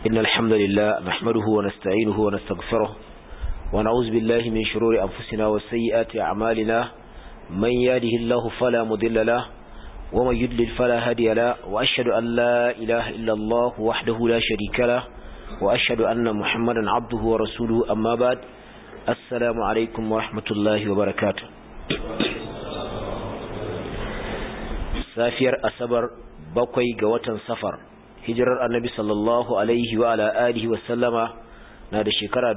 إن الحمد لله نحمده ونستعينه ونستغفره ونعوذ بالله من شرور أنفسنا وسيئات أعمالنا من يهده الله فلا مضل له ومن يضلل فلا هادي له وأشهد أن لا إله إلا الله وحده لا شريك له وأشهد أن محمدا عبده ورسوله أما بعد السلام عليكم ورحمة الله وبركاته safiyar asabar bakwai ga watan safar hijirar annabi sallallahu alaihi wa ala alihi wa sallama na da shekara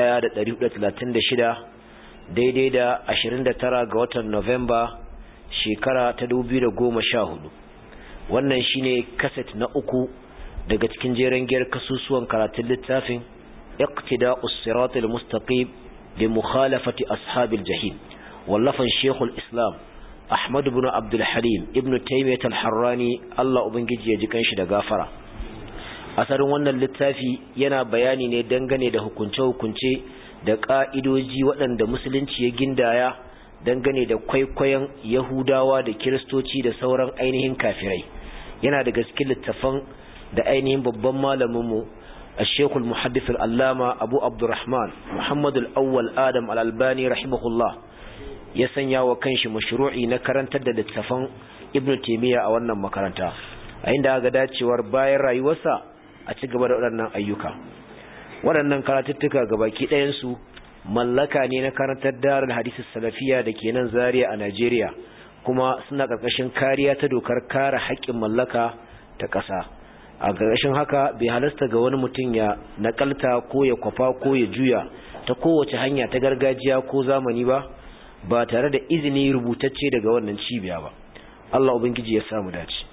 1436 daidai da 29 ga watan Novemba shekara ta 2014 wannan shine kaset na uku daga cikin jeren giyar kasusuwan karatun littafin iqtida'us siratal mustaqim li mukhalafati ashabil jahim wallafan shekul islam Ahmad ibn Abdul Halim ibn Taymiyyah al-Harrani Allah ubangiji ya ji kanshi da gafara asarin wannan littafi yana bayani ne dangane da hukunce-hukunce da ka'idoji waɗanda musulunci ya gindaya dangane da kwaikwayon Yahudawa da Kiristoci da sauran ainihin kafirai yana da gaske littafan da ainihin babban malamin mu الشيخ المحدث الألامة أبو عبد الرحمن محمد الأول آدم الألباني رحمه الله ya sanya wa kanshi mashru'i na karantar da littafan Ibn Taymiyyah a wannan makaranta a inda aka dacewar bayan rayuwarsa a ci gaba da waɗannan ayyuka waɗannan karatuttuka gabaki ɗayan su mallaka ne na karantar darul hadisi salafiya da ke nan Zaria a Najeriya kuma suna ƙarƙashin kariya ta dokar kare haƙƙin mallaka ta ƙasa a ƙarƙashin haka bai halasta ga wani mutum ya nakalta ko ya kwafa ko ya juya ta kowace hanya ta gargajiya ko zamani ba ba tare da izini rubutacce daga wannan cibiya ba Allah ubangiji ya samu dace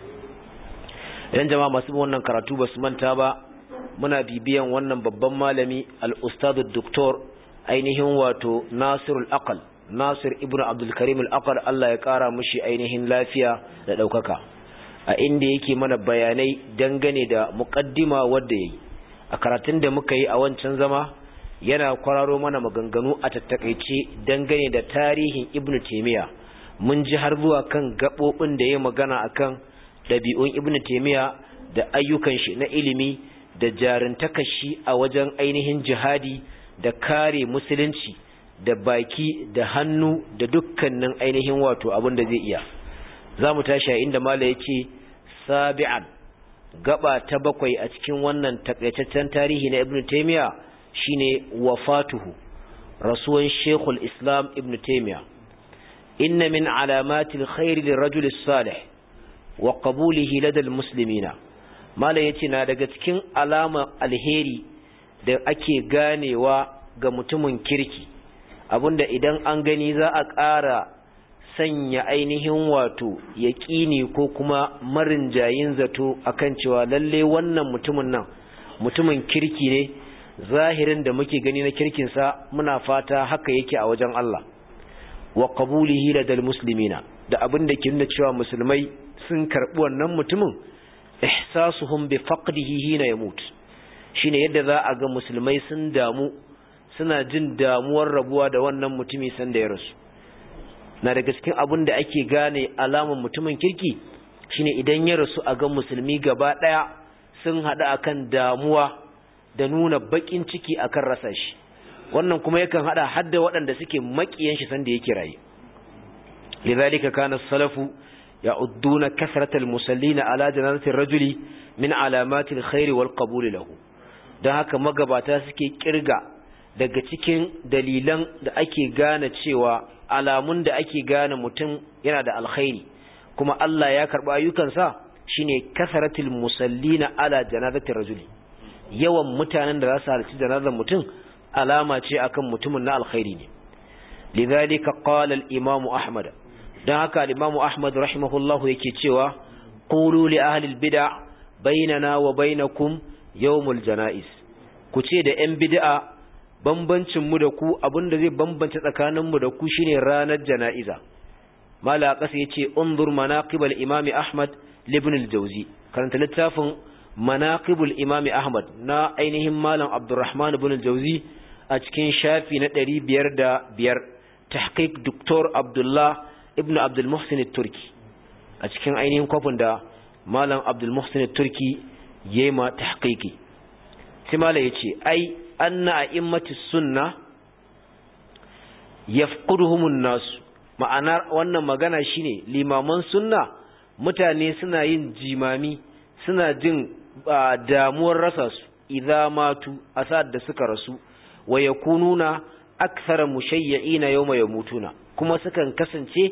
idan jama'a masu wannan karatu ba su manta ba muna bibiyan wannan babban malami al-ustad doktor ainihin wato Nasirul Aqal Nasir ibn Abdul Karim al-Aqal Allah ya kara mishi ainihin lafiya da daukaka a inda yake mana bayanai dangane da muqaddima wanda yayi a karatun da muka yi a wancan zama yana kwararo mana maganganu a tattakaice dangane da tarihin ibnu taimiya mun ji har zuwa kan gaɓoɓin da ya magana akan ɗabi'un ibnu taimiya da ayyukan shi na ilimi da jarintakar shi a wajen ainihin jihadi da kare musulunci da baki da hannu da dukkanin ainihin wato abin da zai iya za mu tashi a inda mala ya ce sabi'an gaba ta bakwai a cikin wannan takaitaccen tarihi na ibnu taimiya shine wafatuhu rasuwan shekul islam ibn taimiya inna min alamatil khairi lirajul salih wa qabulihi ladal muslimina mala yace na daga cikin alama alheri da ake ganewa ga mutumin kirki abinda idan an gani za a ƙara sanya ainihin wato yaƙini ko kuma marinjayin zato akan cewa lalle wannan mutumin nan mutumin kirki ne zahirin da muke gani na kirkinsa muna fata haka yake a wajen Allah wa qabulihi ladal muslimina da abin da ke nuna cewa musulmai sun karbi wannan mutumin ihsasuhum bi faqdihi hina yamut shine yadda za a ga musulmai sun damu suna jin damuwar rabuwa da wannan mutumi sanda ya rasu na daga cikin abin da ake gane alaman mutumin kirki shine idan ya rasu a ga musulmi gaba daya sun hada akan damuwa da nuna bakin ciki akan rasa shi wannan kuma yakan hada hadda waɗanda suke makiyan shi sanda yake raye lidhalika kana salafu ya'udduna kasratal musallina ala janazati rajuli min alamatil khair wal qabul lahu dan haka magabata suke kirga daga cikin dalilan da ake gane cewa alamun da ake gane mutum yana da alkhairi kuma Allah ya karba ayyukansa shine kasratul musallina ala janazati rajuli yawan mutanen da za su halarci janazar mutum alama ce akan mutumin na alkhairi ne lidhalika qala al-imam ahmad dan haka al-imam ahmad rahimahullahu yake cewa qulu li ahli al-bid'a bainana wa bainakum yawmul janaiz ku ce da yan bid'a bambancin mu da ku abinda zai bambance tsakanin mu da ku shine ranar janaiza mala kasa yace unzur manaqib al-imam ahmad ibn al-jawzi karanta littafin manaqibul imami ahmad na ainihin malam abdurrahman ibn al-jawzi a cikin shafi na 505 tahqiq doktor abdullah ibn abdul muhsin turki a cikin ainihin kwafin da malam abdul muhsin turki yema tahqiqi sai mala yace ai anna a'immatis sunna yafquduhumun nas ma'anar wannan magana shine limaman sunna mutane suna yin jimami suna jin damuwar rasa su idza matu asad da suka rasu wa yakununa akthara mushayyi'ina yawma yamutuna kuma sukan kasance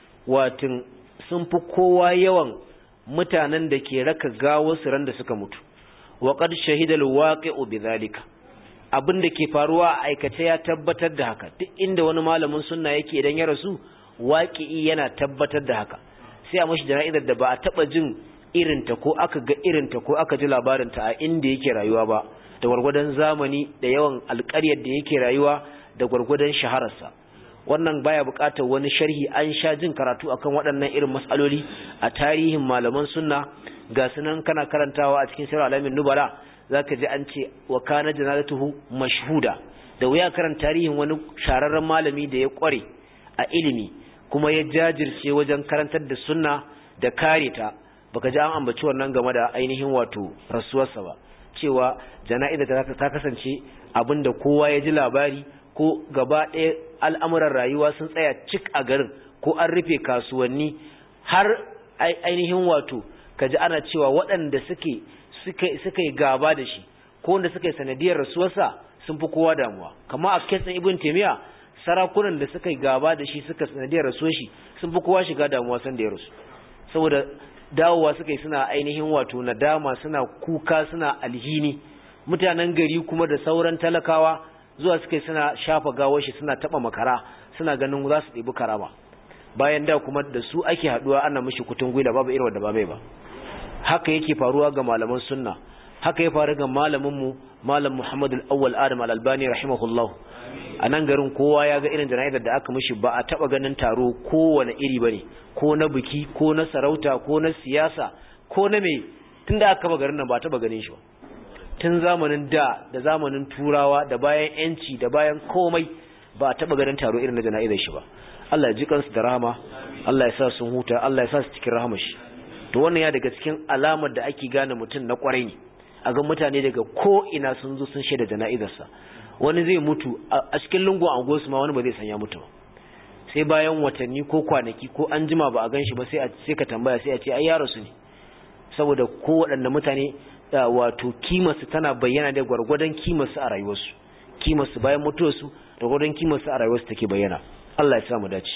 watin sun fi kowa yawan mutanen da ke raka gawo su ran da suka mutu wa qad shahida alwaqi'u bidhalika abin da ke faruwa a aikace ya tabbatar da haka duk inda wani malamin sunna yake idan ya rasu waqi'i yana tabbatar da haka sai a mashi jana'izar da ba a taba jin irinta ko aka ga irinta ko aka ji labarinta a inda yake rayuwa ba da gwargwadon zamani da yawan alƙaryar da yake rayuwa da gwargwadon shahararsa wannan baya buƙatar wani sharhi an sha jin karatu akan waɗannan irin matsaloli a tarihin malaman sunna ga sunan kana karantawa a cikin sirr alamin nubala zaka ji an ce wa kana janazatuhu mashhuda da wuya karan tarihin wani shararren malami da ya kware a ilimi kuma ya jajirce wajen karantar da sunna da kare ta baka ji an ambaci wannan game da ainihin wato rasuwarsa ba cewa jana'iza ta kasance abinda kowa ya ji labari ko gaba ɗaya al'amuran rayuwa sun tsaya cik a garin ko an rufe kasuwanni har ainihin wato kaji ana cewa waɗanda suke suka yi gaba da shi ko wanda suka yi sanadiyar rasuwarsa sun fi kowa damuwa kama a kesan ibn taimiyya sarakunan da suka yi gaba da shi suka sanadiyar rasuwar shi sun fi kowa shiga damuwa san da ya rasu saboda dawowa suka yi suna ainihin wato nadama suna kuka suna alhini mutanen gari kuma da sauran talakawa zuwa suka yi suna shafa gawar shi suna taba makara suna ganin za su ɗebi karama bayan da kuma da su ake haɗuwa ana mishi kutun gwila babu irin wanda ba mai ba haka yake faruwa ga malaman sunna haka ya faru ga malaminmu malam Muhammad al-Awwal Adam al-Albani rahimahullah a nan garin kowa ya ga irin jana'izar da aka mishi ba a taba ganin taro kowane iri bane ko na biki ko na sarauta ko na siyasa ko na me tunda aka ba garin nan ba taba ganin shi ba tun zamanin da da zamanin turawa da bayan yanci da bayan komai ba a taba ganin taro irin na jana'izar shi ba Allah ya ji kansu da rahama Allah ya sa sun huta Allah ya sa su cikin rahama shi to wannan ya daga cikin alamar da ake gane mutum na kwarai ne a ga mutane daga ko ina sun zo sun shaida jana'izarsa wani zai mutu a cikin lungu a gosu ma wani ba zai sanya mutu ba sai bayan watanni ko kwanaki ko an jima ba a gan shi ba sai sai ka tambaya sai a ce ai yaro su ne saboda ko waɗanda mutane wato kimarsu tana bayyana da gwargwadon kimarsu a rayuwarsu kimarsu bayan mutuwarsu da gwargwadon kimarsu a rayuwarsu take bayyana Allah ya sa mu dace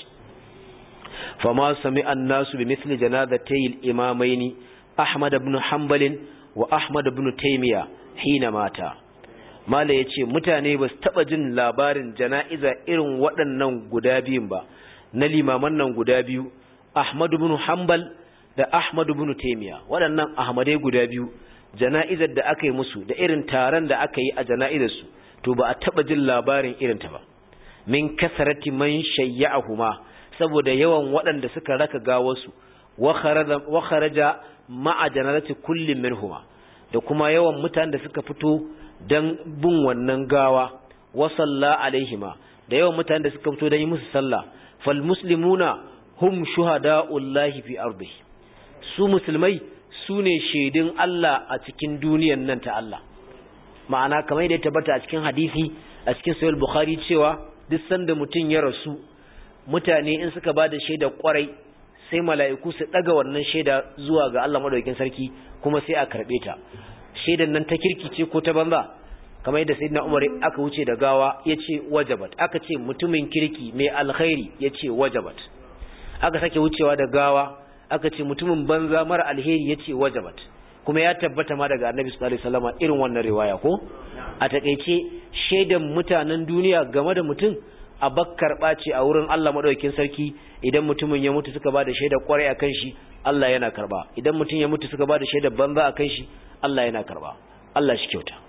فما سمع الناس بمثل جنازتي الإمامين أحمد بن حنبل وأحمد بن تيمية حين مات mala ya ce mutane ba su taɓa jin labarin jana'iza irin waɗannan guda biyun ba na limaman nan guda biyu ahmadu bin hanbal da ahmadu bin taimiya waɗannan ahmadai guda biyu jana'izar da aka yi musu da irin taron da aka yi a jana'izarsu to ba a taɓa jin labarin irinta ba min kasarati man shayya'ahuma saboda yawan waɗanda suka raka gawarsu wa kharaja ma'a janazati kullin minhuma da kuma yawan mutanen da suka fito dan bin wannan gawa wa salla alaihima da yawan mutanen da suka fito dan yi musu sallah fal muslimuna hum shuhada'ullahi fi ardihi su musulmai su ne shaidun Allah a cikin duniyan nan ta Allah ma'ana kamar yadda ya tabbata a cikin hadisi a cikin sahih bukhari cewa duk sanda mutum ya rasu mutane in suka ba da shaida kwarai sai mala'iku su daga wannan shaida zuwa ga Allah madaukakin sarki kuma sai a karbe ta shaidan nan ta kirkice ko ta banza kamar yadda sayyidina Umar aka wuce da gawa yace wajabat aka ce mutumin kirki mai alkhairi yace wajabat aka sake wucewa da gawa aka ce mutumin banza mara alheri yace wajabat kuma ya tabbata ma daga Annabi sallallahu alaihi wasallam irin wannan riwaya ko a takeice shaidan mutanen duniya game da mutum a bakkar ɓace a wurin Allah maɗaukin sarki idan mutumin ya mutu suka ba da shaidar ƙwarai a kan shi Allah yana karba idan mutum ya mutu suka ba da shaidar banza a kan shi Allah yana karba Allah shi kyauta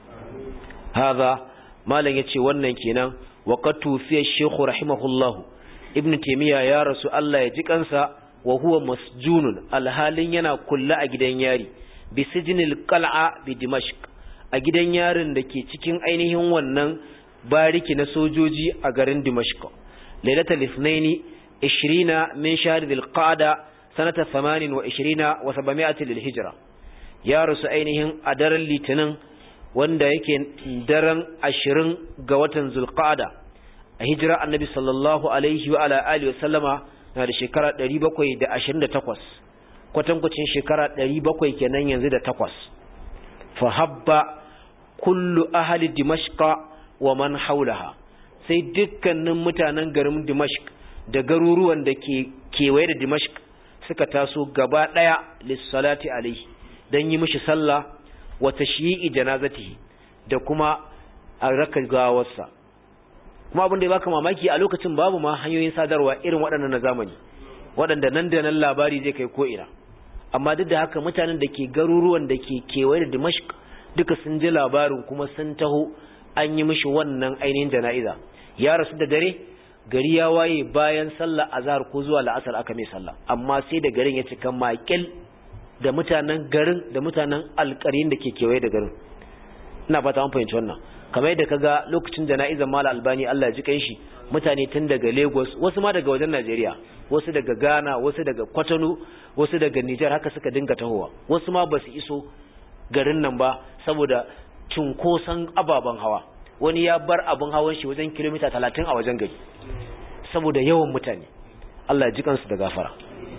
haza malam ya ce wannan kenan wa qad tufiya shaykhu rahimahullah ibn taymiya ya rasu Allah ya ji kansa wa huwa masjunun alhalin yana kulla a gidan yari bi sijnil qal'a bi dimashq a gidan yarin da ke cikin ainihin wannan bariki na sojoji a garin Dimashq lailatul ithnaini 20 min shahr dhil-qa'da sanata 28 wa 700 lil hijra ya rusu ainihin a daren litinin wanda yake daren ashirin ga watan zulqa'ada a hijira annabi sallallahu alaihi wa ala alihi wa sallama na da shekara 728 kwatankwacin shekara 700 kenan yanzu da takwas fa habba kullu ahli dimashqa wa man haulaha sai dukkanin mutanen garin dimashq da garuruwan da ke kewaye da dimashq suka taso gaba daya lissalati alaihi dan yi mishi sallah wa tashyi'i janazatihi da kuma a raka gawarsa kuma abin da ya baka mamaki a lokacin babu ma hanyoyin sadarwa irin waɗannan na zamani waɗanda nan da nan labari zai kai ko ina amma duk da haka mutanen da ke garuruwan da ke kewaye da Dimashq duka sun ji labarin kuma sun taho an yi mishi wannan ainihin jana'iza ya rasu da dare gari ya waye bayan sallah azhar ko zuwa la'asar aka mai sallah amma sai da garin ya cika makil da mutanen garin da mutanen alƙarin da ke kewaye da garin ina fata an fahimci wannan kamar yadda kaga lokacin jana'izar mala albani Allah ya ji kanshi mutane tun daga Lagos wasu ma daga wajen Najeriya wasu daga Ghana wasu daga Kwatano wasu daga Niger haka suka dinga tahowa wasu ma basu iso garin nan ba saboda cunkoson ababen hawa wani ya bar abin hawan shi wajen kilomita talatin a wajen gari saboda yawan mutane Allah ya ji kansu da gafara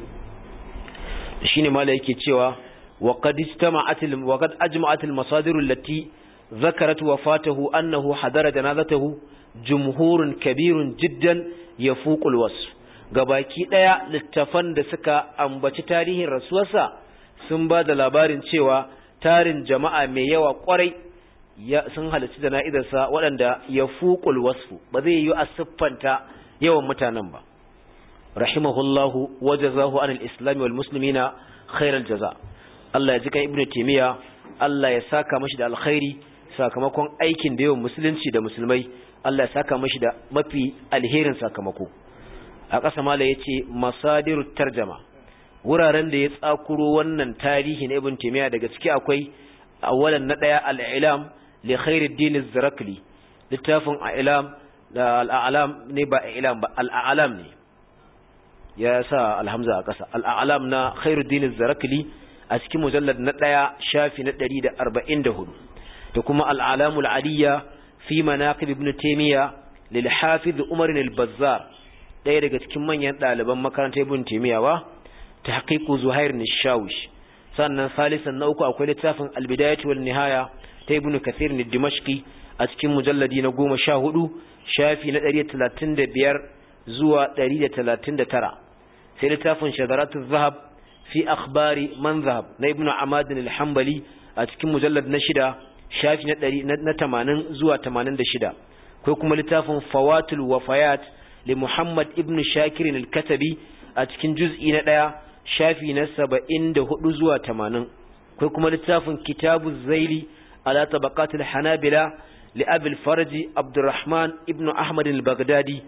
shine mala yake cewa وقد اجتمعت وقد اجمعت المصادر التي ذكرت وفاته أنه حضر جنازته جمهور كبير جدا يفوق الوصف gabaki daya littafan da suka ambaci tarihin rasuwarsa sun ba da labarin cewa tarin jama'a mai yawa kwarai sun halarci jana'izarsa waɗanda ya fuƙul wasfu ba zai yi a siffanta yawan mutanen ba rahimahullahu wajazahu anil islami wal muslimina khairal jaza Allah ya ji kan ibnu taymiya Allah ya saka mashi da alkhairi sakamakon aikin da yawan musulunci da musulmai Allah ya saka mashi da mafi alherin sakamako a ƙasa mala ya ce masadiru tarjama wuraren da ya tsakuro wannan tarihi na ibn taymiya daga ciki akwai awalan na ɗaya al'ilam li khairuddin zarakli littafin al'ilam da al'alam ne ba al'ilam ba al'alam ne ya sa alhamza a ƙasa al'alam na khairuddin zarakli a cikin mujallad na ɗaya shafi na ɗari da arba'in da hudu da kuma al'alamul aliyya fi manaqib ibn taymiya lil hafiz umar al-bazzar ɗaya daga cikin manyan ɗaliban makarantar ibn taymiya ba tahqiqu zuhair nishawish sannan salisan na uku akwai littafin al-bidayah wal nihaya ta ibn kathir ne dimashqi a cikin mujalladi na goma sha hudu shafi na ɗari talatin da biyar zuwa ɗari da talatin da tara sai littafin shadaratu zahab fi akhbari man zahab na ibn amadin al-hanbali a cikin mujallad na shida shafi na ɗari na tamanin zuwa tamanin da shida ko kuma littafin fawatul wafayat li muhammad ibn shakirin al-katabi a cikin juz'i na ɗaya shafi na saba'in da hudu zuwa tamanin ko kuma littafin kitabu zaili ala tabaqatul hanabila li abil farji abdurrahman ibn ahmad al-baghdadi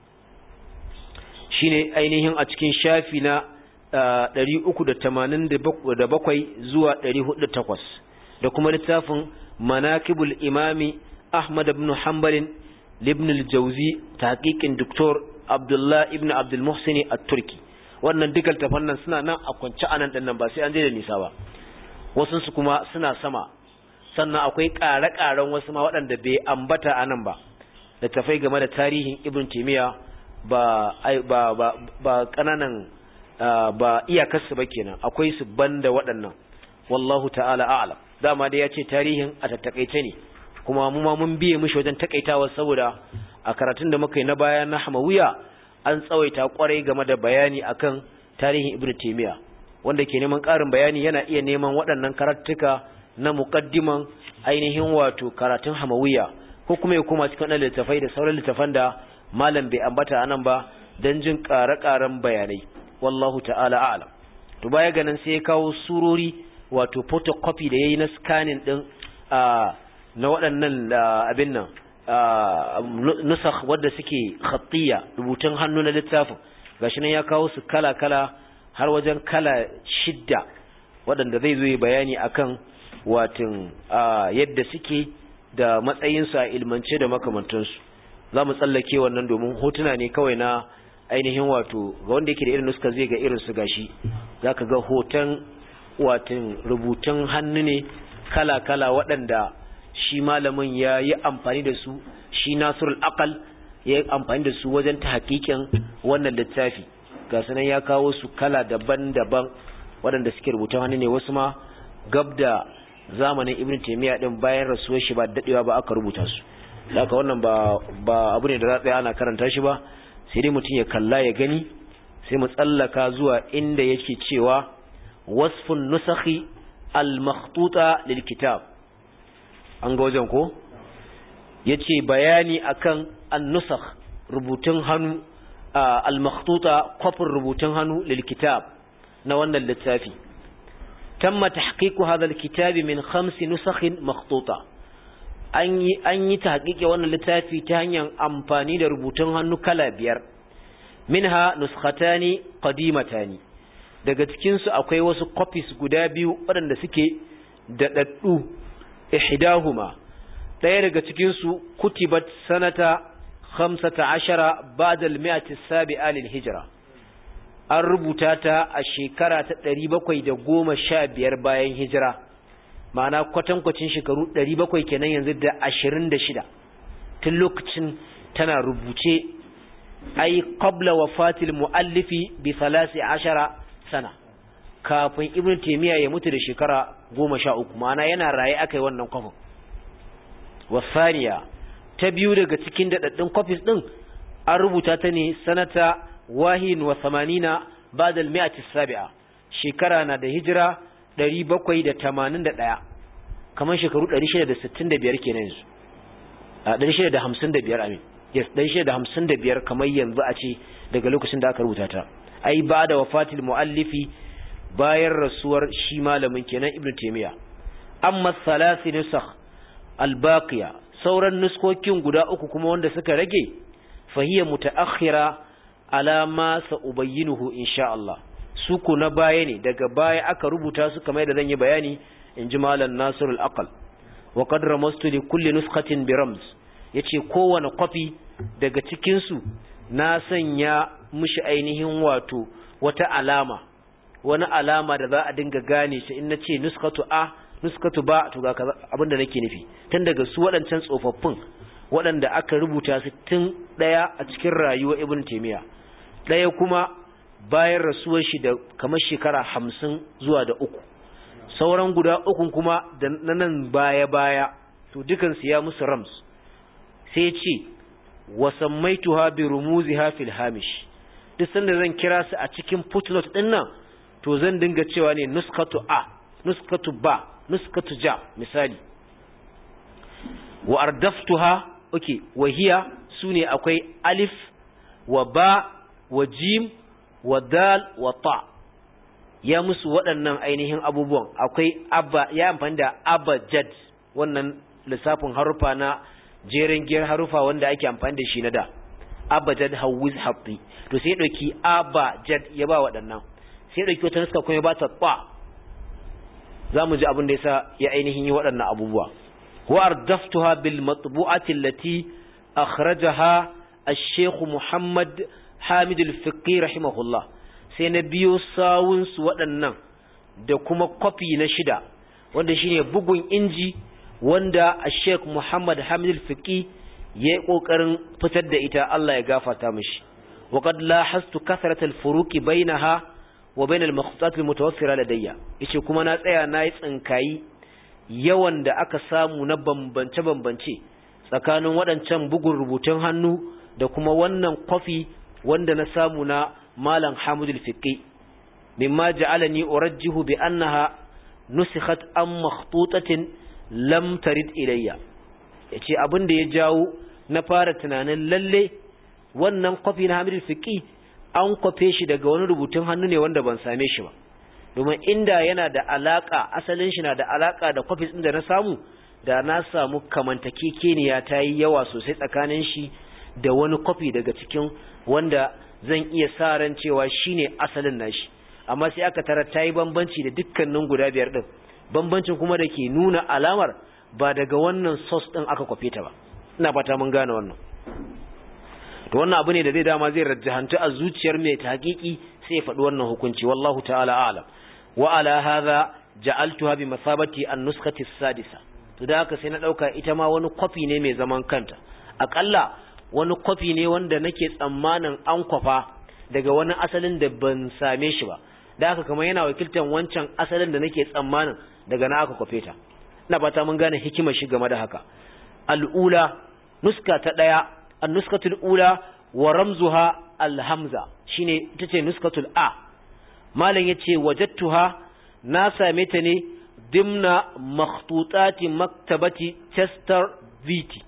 shine ainihin a cikin shafi na 387 zuwa 408 da kuma littafin manakibul imami ahmad ibn hanbal ibn al-jawzi tahqiqin doktor abdullah ibn abdul muhsin at-turki wannan dukkan tafannan suna nan a kwance anan din nan ba sai an je da nisa ba wasu su kuma suna sama sannan akwai ƙare-ƙaren wasu ma waɗanda bai ambata anan ba da tafai game da tarihin ibn timiya ba ba ba ba kananan ba iyakarsu ba kenan akwai su banda waɗannan wallahu ta'ala a'lam dama dai ya ce tarihin a tattakaice ne kuma mu ma mun biye mishi wajen takaitawa saboda a karatun da muka yi na baya na hamawiya an tsawaita kwarai game da bayani akan tarihin ibnu taymiya wanda ke neman ƙarin bayani yana iya neman waɗannan karatuka na muqaddiman ainihin wato karatun hamawiya ko kuma ya koma cikin wannan littafai da sauran littafan da malam bai ambata anan ba dan jin ƙare-ƙaren bayanai wallahu ta'ala a'lam to baya ganin sai ya kawo surori wato photocopy da yayi na scanning din na waɗannan abin nan nusakh wadda suke khattiya rubutun hannu na littafin gashi nan ya kawo su kala-kala har wajen kala shidda waɗanda zai zo bayani akan watin yadda suke da matsayinsu a ilmance da makamantansu za mu tsallake wannan domin hotuna ne kawai na ainihin wato ga wanda yake da irin nuska zai ga irin su gashi za ka ga hoton watin rubutun hannu ne kala-kala waɗanda shi malamin ya yi amfani da su shi nasirul aqal ya yi amfani da su wajen ta hakikin wannan littafi ga sunan ya kawo su kala daban-daban waɗanda suke rubutun hannu ne wasu ma gab da zamanin ibn taymiya din bayan rasuwar shi ba dadewa ba aka rubuta su haka wannan ba ba abu ne da za tsaya ana karanta shi ba sai dai mutum ya kalla ya gani sai mu tsallaka zuwa inda yake cewa wasfun nusakhi al-makhtuta lil kitab an ga wajen ko yace bayani akan an-nusakh rubutun hannu al-makhtuta kwafin rubutun hannu lil kitab na wannan littafi tamma tahqiqu hadha al-kitab min khams nusakh makhtuta an yi an yi tahqiqi wannan littafi ta hanyar amfani da rubutun hannu kala biyar minha nuskhatani qadimatani daga cikin su akwai wasu copies guda biyu waɗanda suke daɗaɗɗu ihdahuma ɗaya daga cikin su kutibat sanata 15 ba'da al-mi'ati as-sabi'a lil-hijra an rubuta ta a shekara ta 715 bayan hijira ma'ana kwatankwacin shekaru 700 kenan yanzu da 26 tun lokacin tana rubuce ai qabla wafatil muallifi bi 13 sana kafin ibnu taymiya ya mutu da shekara 13 ma'ana yana raye akai wannan kwafin wasaniya ta biyu daga cikin dadaddun copies din an rubuta ta ne sanata wahin wa 80 ba'da al-mi'ati as-sabi'a shekara na da hijira 781 kamar shekaru 665 kenan yanzu a 655 amin yes 655 kamar yanzu a ce daga lokacin da aka rubuta ta ai ba da wafatil muallifi bayan rasuwar shi malamin kenan ibnu taymiya amma thalathi nusakh albaqiya sauran nuskokin guda uku kuma wanda suka rage fahiya mutaakhira ala ma sa'ubayyinuhu insha Allah su ku na baya ne daga baya aka rubuta su kamar da zan yi bayani in ji malam nasirul aqal wa qad ramastu li kulli nuskhatin bi ramz yace kowane kwafi daga cikin su na sanya mishi ainihin wato wata alama wani alama da za a dinga gane shi in nace nuskatu a nuskatu ba to ga abinda nake nufi tun daga su waɗancan tsofaffin waɗanda aka rubuta su tun ɗaya a cikin rayuwar ibn taymiya ɗaya kuma bayan rasuwar shi da kamar shekara hamsin zuwa da uku sauran guda ukun kuma da nan baya-baya to dukansu ya musu rams sai ce wasammaituha bi rumuziha fil hamish duk sanda zan kira su a cikin footnote din nan to zan dinga cewa ne nuskatu a nuskatu ba nuskatu ja misali wa ardaftuha okay wa hiya sune akwai alif wa ba wa jim wa dal wa ta ya musu waɗannan ainihin abubuwan akwai abba ya amfani da abajad wannan lissafin harufa na jerin giyar harufa wanda ake amfani da shi na da abajad hawiz hafi to sai ɗauki abajad ya ba waɗannan sai ɗauki wata nuska kuma ya ba ta ba za mu ji abin da yasa ya ainihin yi waɗannan abubuwa wa ardaftuha bil matbu'ati allati akhrajaha الشيخ محمد حامد الفقي رحمه الله sai na biyo sawunsu waɗannan da kuma kwafi na shida wanda shine bugun inji wanda a sheik muhammad hamid fiqi ya yi ƙoƙarin fitar da ita Allah ya gafata mishi waƙad lahastu kasrat al-furuqi bainaha wa bain al-makhtutat al-mutawaffira ladayya yace kuma na tsaya na yi tsinkayi yawan da aka samu na bambance bambance tsakanin waɗancan bugun rubutun hannu da kuma wannan kwafi wanda na samu na malam hamudul fiqi mimma ja'alani urajjihu bi annaha nusikhat am makhtutatin lam tarid ilayya yace abin da ya jawo na fara tunanin lalle wannan kwafi na hamudul fiqi an kwafe shi daga wani rubutun hannu ne wanda ban same shi ba domin inda yana da alaka asalin shi na da alaka da kwafi din da na samu da na samu kamantakekeniya ta yi yawa sosai tsakanin shi da wani kwafi daga cikin wanda zan iya sa ran cewa shine asalin nashi amma sai aka tarar ta yi bambanci da dukkanin guda biyar din bambancin kuma da ke nuna alamar ba daga wannan sos din aka kwafe ta ba ina fata mun gane wannan to wannan abu ne da zai dama zai rajjahantu a zuciyar mai tahqiqi sai ya faɗi wannan hukunci wallahu ta'ala a'lam wa ala hadha ja'altuha bi masabati an-nuskhati as-sadisa to da haka sai na ɗauka ita ma wani kwafi ne mai zaman kanta aƙalla wani kwafi ne wanda nake tsammanin an kwafa daga wani asalin da ban same shi ba da haka kamar yana wakiltar wancan asalin da nake tsammanin daga na aka kwafe ta ina fata mun gane hikimar shi game da haka al'ula nuska ta ɗaya an nuskatul ula wa ramzuha alhamza shine ita ce nuskatul a malam yace wajadtuha na same ta ne dimna makhtutati maktabati Chester Viti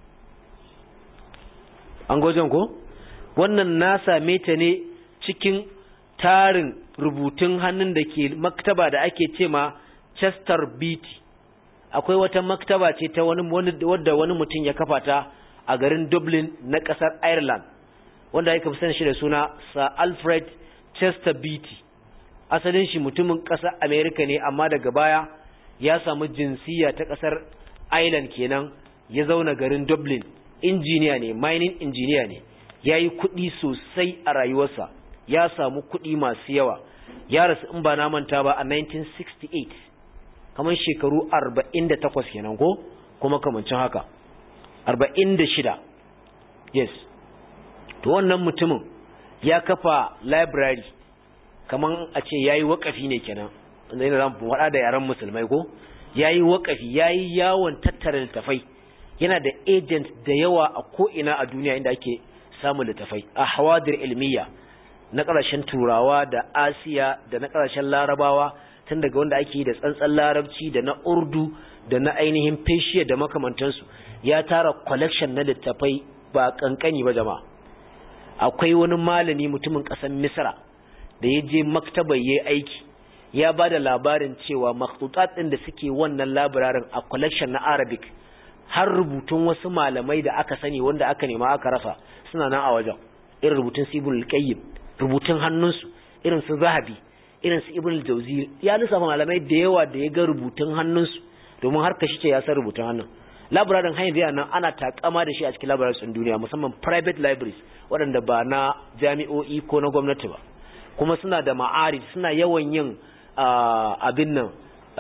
an gojen ko wannan na same ta ne cikin tarin rubutun hannun da ke maktaba da ake ce ma Chester Beatty akwai wata maktaba ce ta wani wadda wani mutum ya kafa ta a garin Dublin na kasar Ireland wanda aka fi sanin shi da suna Sir Alfred Chester Beatty asalin shi mutumin kasar America ne amma daga baya ya samu jinsiya ta kasar Ireland kenan ya zauna garin Dublin injiniya ne mining engineer ne yayi kuɗi sosai a rayuwarsa ya samu kuɗi masu yawa ya rasu in ba na manta ba a 1968 kamar shekaru 48 kenan ko kuma kamancin haka 46 yes to wannan mutumin ya kafa library kamar a ce yayi wakafi ne kenan inda yana zamu faɗa da yaran musulmai ko yayi wakafi yayi yawon tattara littafai yana da agent da yawa a ko ina a duniya inda ake samun littafai a hawadir ilmiya na ƙasashen turawa da asiya da na ƙasashen larabawa tun daga wanda ake yi da tsantsan larabci da na urdu da na ainihin feshiya da makamantansu ya tara collection na littafai ba kankani ba jama'a akwai wani malami mutumin ƙasar misra da ya je maktaba ya aiki ya ba da labarin cewa makhtutat ɗin da suke wannan labirarin a collection na arabic har rubutun wasu malamai da aka sani wanda aka nema aka rasa suna nan a wajen irin rubutun su ibn al-qayyim rubutun hannunsu irin su zahabi irin su ibn al-jawzi ya lissafa malamai da yawa da ya ga rubutun hannunsu domin har kashi ce ya san rubutun hannun labirarin hanyar yana nan ana takama da shi a cikin labirarin sun duniya musamman private libraries waɗanda ba na jami'o'i ko na gwamnati ba kuma suna da ma'arid suna yawan yin abin nan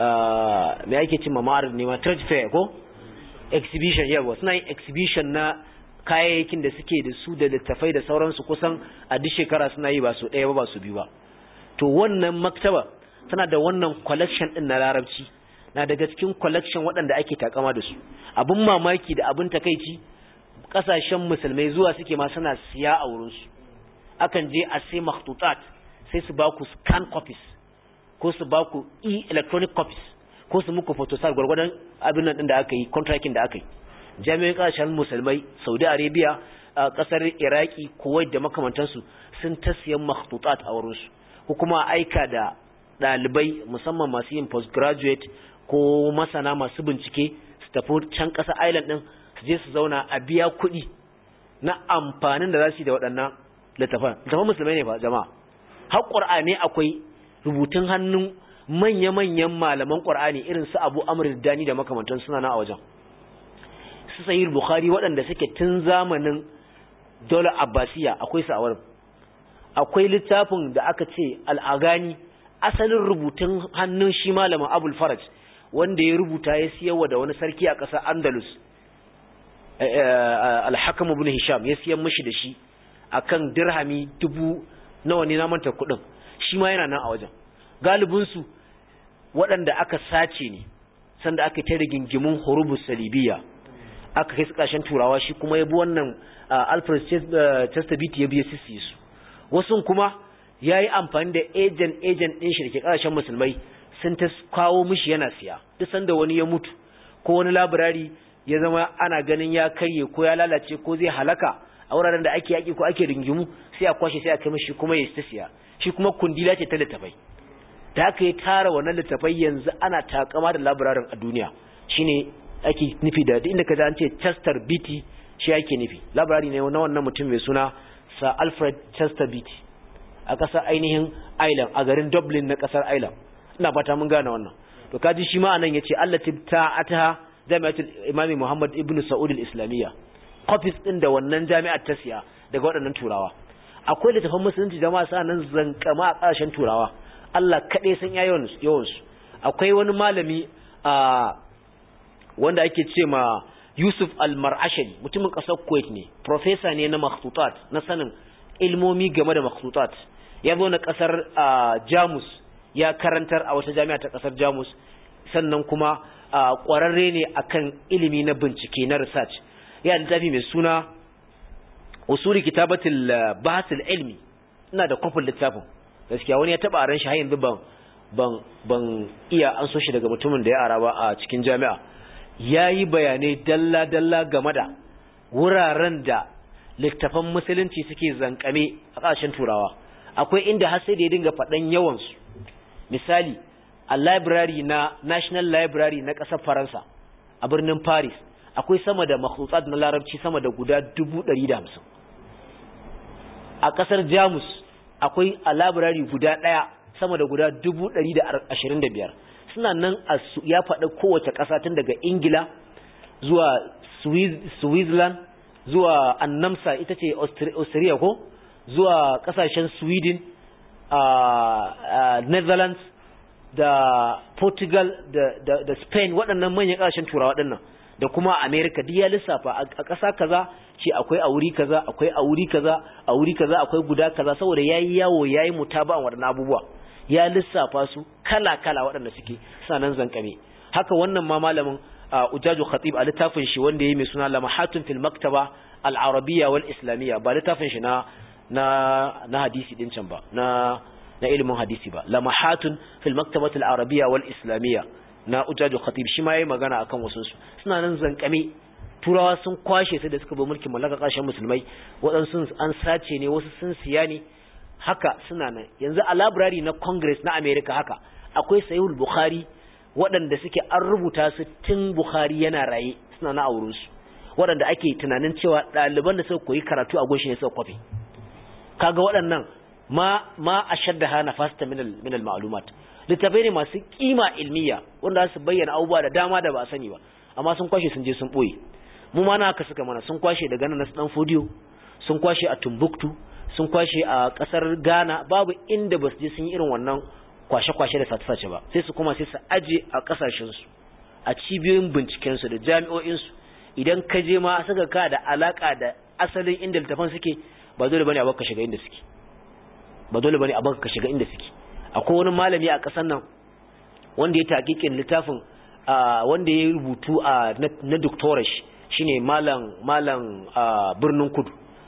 me ake cin ma'arid ne ma trade fair ko exhibition yawa suna yin exhibition na kayayyakin da suke da su da littafai da sauransu kusan a duk shekara suna yi ba su ɗaya ba ba su biyu ba to wannan maktaba tana da wannan collection ɗin na larabci na daga cikin collection waɗanda ake takama da su abin mamaki da abin takaici ƙasashen musulmai zuwa suke ma suna siya a wurinsu akan je a sai makhtutat sai su ba ku scan copies ko su ba ku e-electronic copies ko su muku photostat gwargwadon abin nan da aka yi contracting da aka yi jami'in kasashen musulmai saudi arabia a kasar iraki kuwait da makamantansu sun ta siyan makhtutat a wurinsu ko kuma aika da ɗalibai musamman masu yin postgraduate ko masana masu bincike su tafi can ƙasa island ɗin su je su zauna a biya kuɗi na amfanin da za su yi da waɗannan littafan littafan musulmai ne fa jama'a har ƙur'ani akwai rubutun hannun manya-manyan malaman ƙwar'ani irin su abu amur dani da makamantan suna na a wajen su sayi bukhari waɗanda suke tun zamanin dole abbasiya akwai su a wurin akwai littafin da aka ce al'agani asalin rubutun hannun shi malamin abul faraj wanda ya rubuta ya siyarwa da wani sarki a ƙasar andalus alhakam ibn hisham ya siyan mishi da shi akan dirhami dubu nawa ne na manta kuɗin shi ma yana nan a wajen galibinsu waɗanda aka sace ne sanda aka ta rigingimin horubus salibiya aka kai su ƙashen turawa shi kuma ya bi wannan alfred chesterbeat ya biya sisi su wasu kuma ya yi amfani da ejen ejen ɗin shi da ke ƙasashen musulmai sun ta kawo mishi yana siya duk sanda wani ya mutu ko wani labirari ya zama ana ganin ya karye ko ya lalace ko zai halaka a wuraren da ake yaƙi ko ake ringimu sai a kwashe sai a kai mishi kuma ya ta siya shi kuma kundila ce ta littafai da aka yi tara wannan littafai yanzu ana takama da labirarin a duniya shine ake nufi da inda ka an ce Chester Beatty shi ake nufi labirari ne na wannan mutum mai suna Sir Alfred Chester Beatty a ƙasar ainihin Ireland a garin Dublin na ƙasar Ireland ina fata mun gane wannan to kaji shi ma anan yace Allah ta'ata Jami'atul Imam Muhammad ibn Saud al-Islamiyya copies din da wannan jami'ar ta siya daga waɗannan turawa akwai littafan musulunci jama'a sa nan zankama a ƙasashen turawa Allah kaɗai san yawansu akwai wani malami a wanda ake ce ma Yusuf al-Mar'ashari mutumin ƙasar Kuwait ne professor ne na makhtutat na sanin ilmomi game da makhtutat ya zo na ƙasar Jamus ya karantar a wata jami'a ta ƙasar Jamus sannan kuma ƙwararre ne akan ilimi na bincike na research ya littafi mai suna usuli kitabatul bahatul ilmi ina da kofin littafin gaskiya wani ya taba aran shi har yanzu ban ban ban iya an so shi daga mutumin da ya ara ba a cikin jami'a yayi bayanai dalla dalla game da wuraren da littafan musulunci suke zankame a ƙasashen turawa akwai inda har sai da ya dinga faɗan yawan su misali a library na National Library na ƙasar Faransa a birnin Paris akwai sama da makhlutsat na larabci sama da guda 150 a ƙasar Jamus akwai a library guda ɗaya sama da guda 125 suna nan ya faɗa kowace ƙasa tun daga Ingila zuwa Switzerland zuwa Annamsa ita ce Austria ko zuwa ƙasashen Sweden a Netherlands da Portugal da, da, da Spain waɗannan manyan ƙasashen turawa waɗannan da kuma America duk ya lissafa a ƙasa kaza ce akwai a wuri kaza akwai a wuri kaza a wuri kaza akwai guda kaza saboda yayi yawo yayi mutaba'an waɗannan abubuwa ya lissafa su kala kala waɗanda suke sanan zankame haka wannan ma malamin Ujaju Khatib a littafin shi wanda yayi mai suna Lamahatun fil Maktaba al-Arabiyya wal Islamiyya ba littafin shi na na na hadisi din can ba na na ilimin hadisi ba lamahatun fil maktabati al-arabiyya wal islamiyya na ujaju khatib shi ma yayi magana akan wasu su suna nan zankame turawa sun kwashe sai da suka bi mulkin mallaka kasashen musulmai waɗansu an sace ne wasu sun siya ne haka suna nan yanzu a library na congress na america haka akwai sahihul bukhari waɗanda suke an rubuta su tun bukhari yana raye suna na auren su waɗanda ake tunanin cewa ɗaliban da suka koyi karatu a gunshi ne suka kwafe kaga waɗannan ma ma ashaddaha nafasta min al min al ma'lumat littafai ne masu kima ilmiya wanda su bayyana abubuwa da dama da ba a sani ba amma sun kwashe sun je sun boye mu ma na haka suka mana sun kwashe daga nan na dan fodiyo sun kwashe a Timbuktu sun kwashe a kasar Ghana babu inda ba su je sun yi irin wannan kwashe-kwashe da sace-sace ba sai su kuma sai su aje a kasashen su a cibiyoyin binciken su da jami'o'in su idan ka je ma saka ka da alaka da asalin inda littafan suke ba dole bane a baka shiga inda suke ba dole bane a baka ka shiga inda suke akwai wani malami a ƙasar nan wanda ya taƙiƙin littafin wanda ya rubutu a na doctorate shine malam malam birnin kudu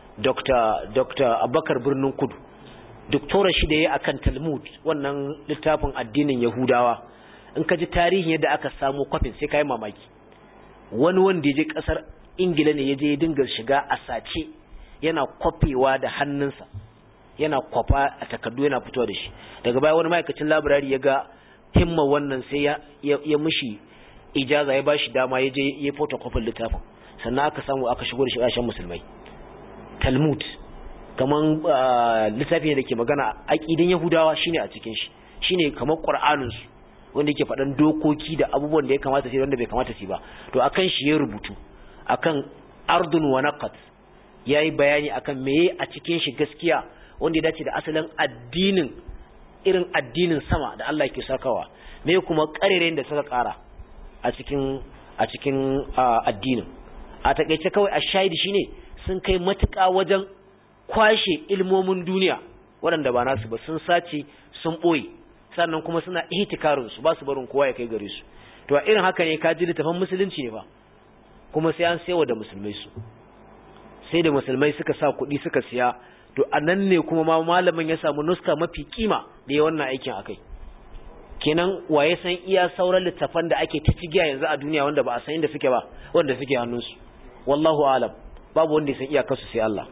dr dr abakar birnin kudu doctorate shi da ya akan talmud wannan littafin addinin yahudawa in ka ji tarihin yadda aka samu kwafin sai ka yi mamaki wani wanda ya je ƙasar ingila ne ya je ya dinga shiga a sace yana kwafewa da hannunsa yana kwafa a takardu yana fitowa da shi daga baya wani ma'aikacin labirari ya ga himma wannan sai ya ya mishi ijaza ya bashi dama ya je ya photocopy littafin sannan aka samu aka shigo da shi ƙasashen musulmai talmud kaman littafi ne da ke magana aƙidin yahudawa shine a cikin shi shine kamar qur'anin su wanda yake faɗan dokoki da abubuwan da ya kamata su wanda bai kamata su ba to akan shi ya rubutu akan ardun wa naqat yayi bayani akan meye a cikin shi gaskiya wanda ya dace da asalin addinin irin addinin sama da Allah ke sakawa me kuma karerayen da suka kara a cikin a cikin addinin a takeice kawai a shahidi shine sun kai matuƙa wajen kwashe ilmomin duniya waɗanda ba nasu ba sun sace sun ɓoye sannan kuma suna ihtikarin su ba su barin kowa ya kai gare su to a irin haka ne ka ji littafin musulunci ne ba kuma sai an sayawa da musulmai su sai da musulmai suka sa kuɗi suka siya to a nan ne kuma ma malamin ya samu nuska mafi kima da ya wannan aikin akai kenan waye san iya sauran littafan da ake ta cigiya yanzu a duniya wanda ba a san inda suke ba wanda suke hannunsu wallahu alam babu wanda ya san iyakarsu sai Allah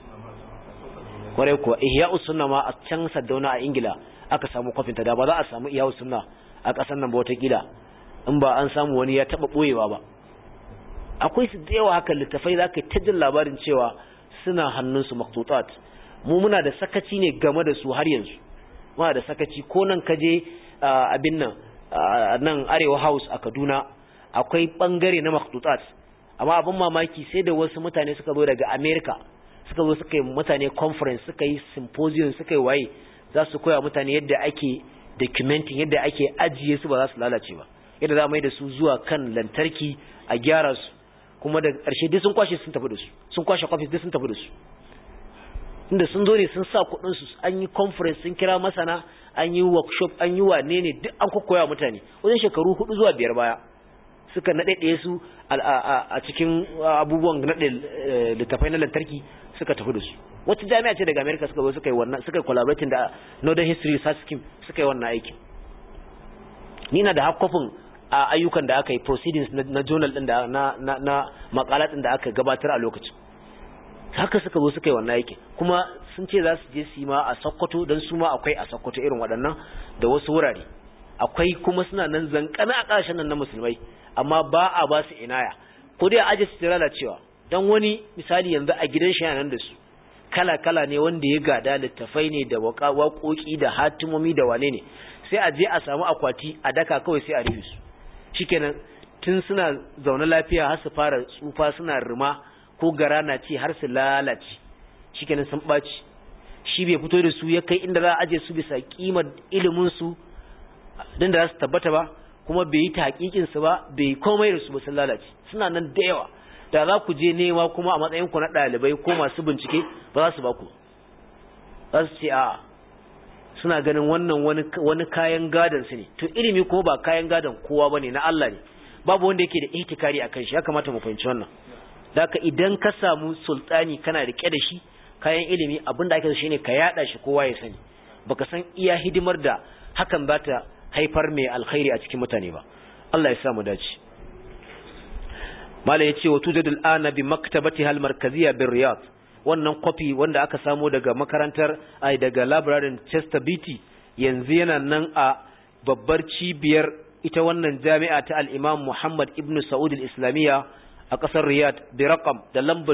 kwarai kuwa ihya sunna ma a can saddauna a ingila aka samu kwafin ta da ba za a samu ihya sunna a ƙasar nan ba wata kila in ba an samu wani ya taɓa ɓoyewa ba akwai su da yawa haka littafai za ka ta jin labarin cewa suna hannunsu maktutat mu muna da sakaci ne game da su har yanzu muna da sakaci ko nan ka je abin nan nan arewa house a kaduna akwai bangare na maktutat amma abin mamaki sai da wasu mutane suka zo daga america suka zo suka yi mutane conference suka yi symposium suka yi waye za su koya mutane yadda ake documenting yadda ake ajiye su ba za su lalace ba yadda za a mai da su zuwa kan lantarki a gyara su kuma da ƙarshe duk sun kwashe sun tafi da su sun kwashe kwafis duk sun tafi da su inda sun zo ne sun sa kuɗin su an yi conference sun kira masana an yi workshop an yi wane ne duk an koya mutane wajen shekaru hudu zuwa biyar baya suka naɗaɗe su a cikin abubuwan naɗe littafai na lantarki suka tafi da su wata jami'a ce daga america suka zo suka yi wannan suka yi collaborating da northern history research scheme suka yi wannan aikin ni na da hakkofin a ayyukan da aka yi proceedings na journal din da na na na makalat din da aka gabatar a lokacin haka suka zo suka yi wannan aikin kuma sun ce za su je su yi ma a Sokoto dan su ma akwai a Sokoto irin waɗannan da wasu wurare akwai kuma suna nan zankana a ƙasashen nan na musulmai amma ba a ba su inaya ko dai aje su lalacewa dan wani misali yanzu a gidan shi nan da su kala kala ne wanda ya gada littafai ne da waƙoƙi da hatimomi da wane ne sai a je a samu akwati a daka kawai sai a rufe su shikenan tun suna zaune lafiya har su fara tsufa suna rima ko gara na ci har su lalace shikenan sun ɓaci shi bai fito da su ya kai inda za a aje su bisa kimar ilimin su din da za su tabbata ba kuma bai yi tahqiqin su ba bai komai da su ba sun lalace suna nan da yawa da za ku je nema kuma a matsayin ku na ɗalibai ko masu bincike ba za su ba ku za su ce a suna ganin wannan wani wani kayan gadon su ne to ilimi kuma ba kayan gadon kowa bane na Allah ne babu wanda yake da ihtikari akan shi ya kamata mu fahimci wannan daka idan ka samu sultani kana rike da shi kayan ilimi abinda ake so shine ka yada shi kowa ya sani baka san iya hidimar da hakan za ta haifar mai alkhairi a cikin mutane ba Allah ya sa mu dace mala yace wa tujadul ana bi maktabati hal markaziyya bir riyad wannan copy wanda aka samo daga makarantar ai daga library Chester Beatty yanzu yana nan a babbar cibiyar ita wannan jami'a ta al-Imam Muhammad ibn Saud al-Islamiyya a kasar Riyadh bi raqam da lambar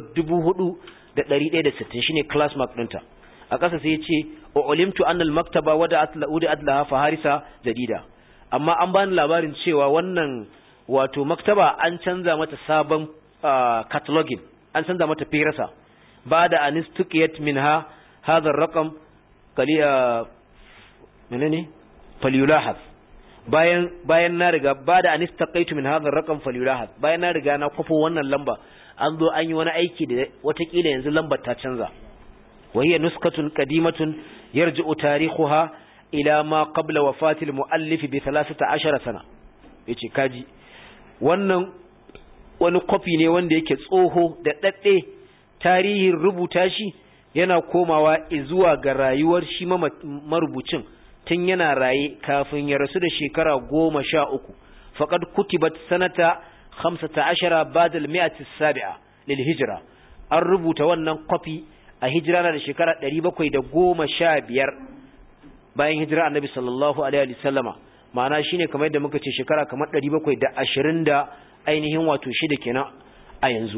4160 shine class mark ɗinta a ƙasa sai yace ulimtu anna al-maktaba wada'at la'udi adlaha fa harisa jadida amma an bani labarin cewa wannan wato maktaba an canza mata sabon cataloging an canza mata firasa ba da anistukiyat minha hadha ar-raqam kaliya menene falyulahaz bayan bayan na riga ba da anistaqaitu min hadha ar-raqam falyulahaz bayan na riga na kwafo wannan lamba an zo an yi wani aiki da watakila yanzu lambar ta canza وهي نسخة قديمة يرجع تاريخها إلى ما قبل وفاة المؤلف بثلاثة عشر سنة yace kaji wannan wani kwafi ne wanda yake tsoho da daɗe tarihin rubuta shi yana komawa zuwa ga rayuwar shi marubucin tun yana raye kafin ya rasu da shekara goma sha uku faƙad kutibat sanata hamsata ashara badal mi'ati sabi'a lil hijira an rubuta wannan kwafi a hijira na da shekara ɗari bakwai da goma sha biyar bayan hijira annabi sallallahu alaihi wasallama ma'ana shine kamar yadda muka ce shekara kamar ɗari bakwai da ashirin da ainihin wato shida kenan a yanzu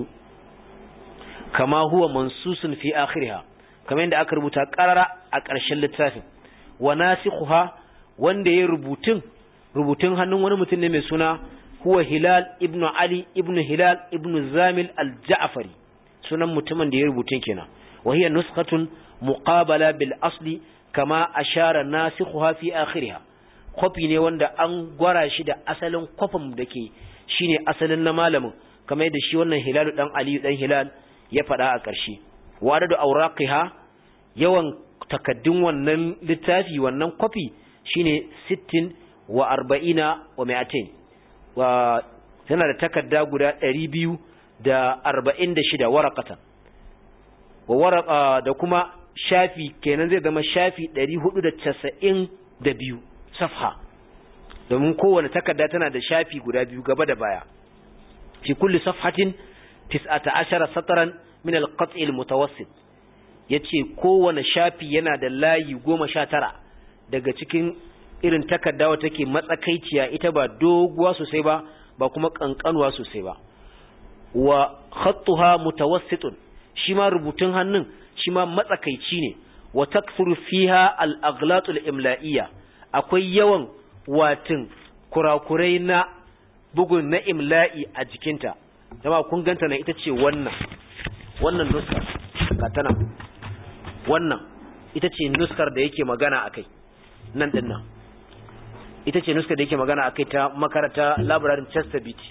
kama huwa mansusun fi akhiriha kamar yadda aka rubuta ƙarara a ƙarshen littafin wa nasikhuha wanda ya rubutun rubutun hannun wani mutum ne mai suna huwa hilal ibnu ali ibnu hilal ibnu zamil al-ja'fari sunan mutumin da ya rubutun kenan وهي نسخة مقابلة بالأصل كما أشار ناسخها في آخرها kofi ne wanda an gwara shi da asalin kwafin da ke shi ne asalin na malamin kamar yadda shi wannan hilalu dan aliyu dan hilal ya faɗa a ƙarshe wadda da auraqiha yawan takaddun wannan littafi wannan kwafi shine sittin wa arba'ina wa mi'atain wa tana da takarda guda ɗari biyu da arba'in da shida warakatan wa waraka da kuma shafi kenan zai zama shafi 492 safha domin kowane takarda tana da shafi guda biyu gaba da baya fi kulli safhatin 19 satran min al-qat' al-mutawassit yace kowane shafi yana da layi 19 daga cikin irin takarda wata take matsakaiciya ita ba doguwa sosai ba ba kuma kankanuwa sosai ba wa khattuha mutawassitun shi ma rubutun hannun shi ma matsakaici ne wa takthuru fiha al-aghlatu al-imla'iyya akwai yawan watin kurakurai na bugun na imla'i a jikinta jama'a kun ganta nan ita ce wannan wannan nuskar ga tana wannan ita ce nuskar da yake magana akai nan din nan ita ce nuska da yake magana akai ta makaranta library Chester Beatty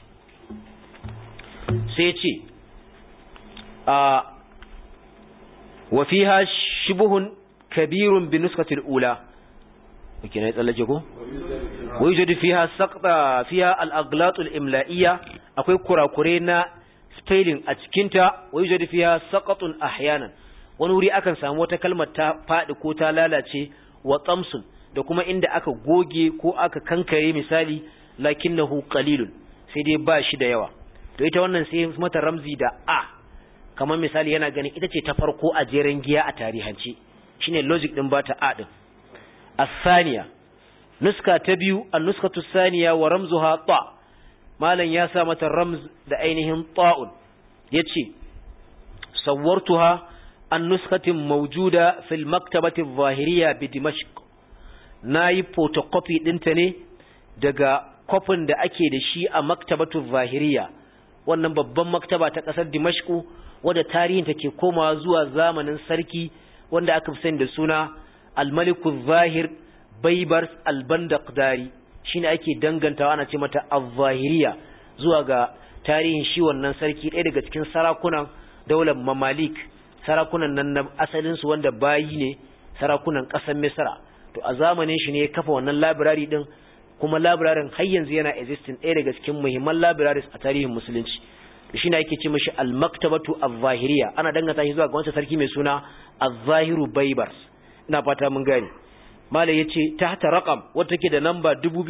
sai ce a wa fiha shibhun kabirun bi nuskatil ula kike ne tsallake ko wa yujadu fiha saqta fiha al-aglat al-imla'iyya akwai kurakure na spelling a cikin ta wa yujadu fiha saqatun ahyanan wani wuri akan samu wata kalmar ta fadi ko ta lalace wa tsamsun da kuma inda aka goge ko aka kankare misali lakinnahu qalilun sai dai ba shi da yawa to ita wannan sai mata ramzi da a kamar misali yana ganin ita ce ta farko a jeren giya a tarihance shine logic din bata a din الثانية نسخة تبيو النسخة الثانية ورمزها طاء مالا ياسا متى الرمز لأينهم طاء يتشي صورتها النسخة موجودة في المكتبة الظاهرية بدمشق ناي فوتوكوبي دنتني daga kofin da ake da shi a maktabatu zahiriya wannan babban maktaba ta kasar dimashku wadda tarihin take komawa zuwa zamanin sarki wanda aka fi sani da suna almaliku zahir baibars albandaqdari shine ake dangantawa ana ce mata az-zahiriya zuwa ga tarihin shi wannan sarki ɗaya daga cikin sarakunan daular mamalik sarakunan nan na asalin su wanda bayi ne sarakunan ƙasar misra to a zamanin shi ne ya kafa wannan library din kuma library har yanzu yana existing ɗaya daga cikin muhimman libraries a tarihin musulunci to shine ake ce mishi al-maktabatu az-zahiriya ana danganta shi zuwa ga wancan sarki mai suna az-zahiru baibars ina fata mun gane mala yace tahta raqam wata take da namba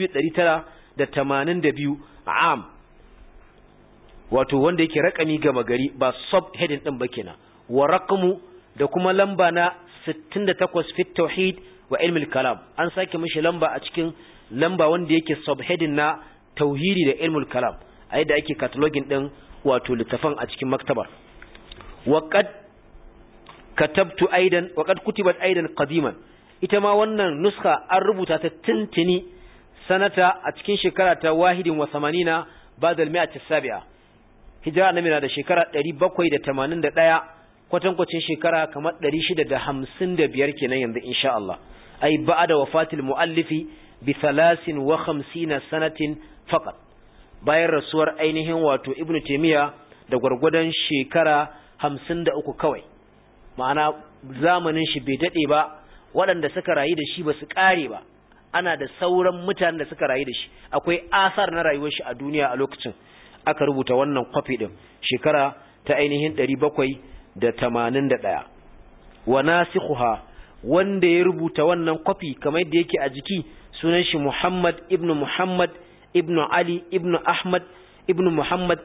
2982 am wato wanda yake rakami gama gari ba sub heading din ba kenan wa raqmu da kuma lamba na 68 fi tauhid wa ilmi kalam an sake mishi lamba a cikin lamba wanda yake sub heading na tauhidi da ilmul kalam a yadda ake cataloging din wato littafan a cikin maktabar wa qad katabtu aidan wa qad kutibat aidan qadiman ita ma wannan nuska an rubuta ta tintini sanata a cikin shekara ta wahidin wa samanina ba'da al-mi'ati sabi'a hijira annabi na da shekara 781 kwatankwacin shekara kamar 655 kenan yanzu insha Allah ai ba'da wafatil muallifi bi 53 sanatin faqat bayan rasuwar ainihin wato ibnu taymiya da gwargwadon shekara 53 kawai ma'ana zamanin shi bai dade ba waɗanda suka rayu da shi ba su ƙare ba ana da sauran mutanen da suka rayu da shi akwai asar na rayuwar shi a duniya a lokacin aka rubuta wannan kwafi ɗin shekara ta ainihin ɗari bakwai da tamanin da ɗaya wa nasikhuha wanda ya rubuta wannan kwafi kamar yadda yake a jiki sunan shi Muhammad ibn Muhammad ibn Ali ibn Ahmad ibn Muhammad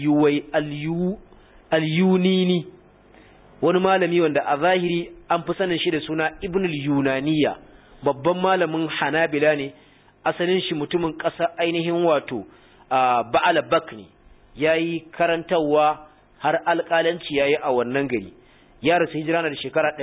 al-Yunini wani malami wanda a zahiri an fi sanin shi da suna ibn al-Yunaniya babban malamin Hanabila ne asalin shi mutumin ƙasa ainihin wato Ba'al Bakni yayi karantawa har alƙalanci yayi a wannan gari ya rasu hijira na da shekara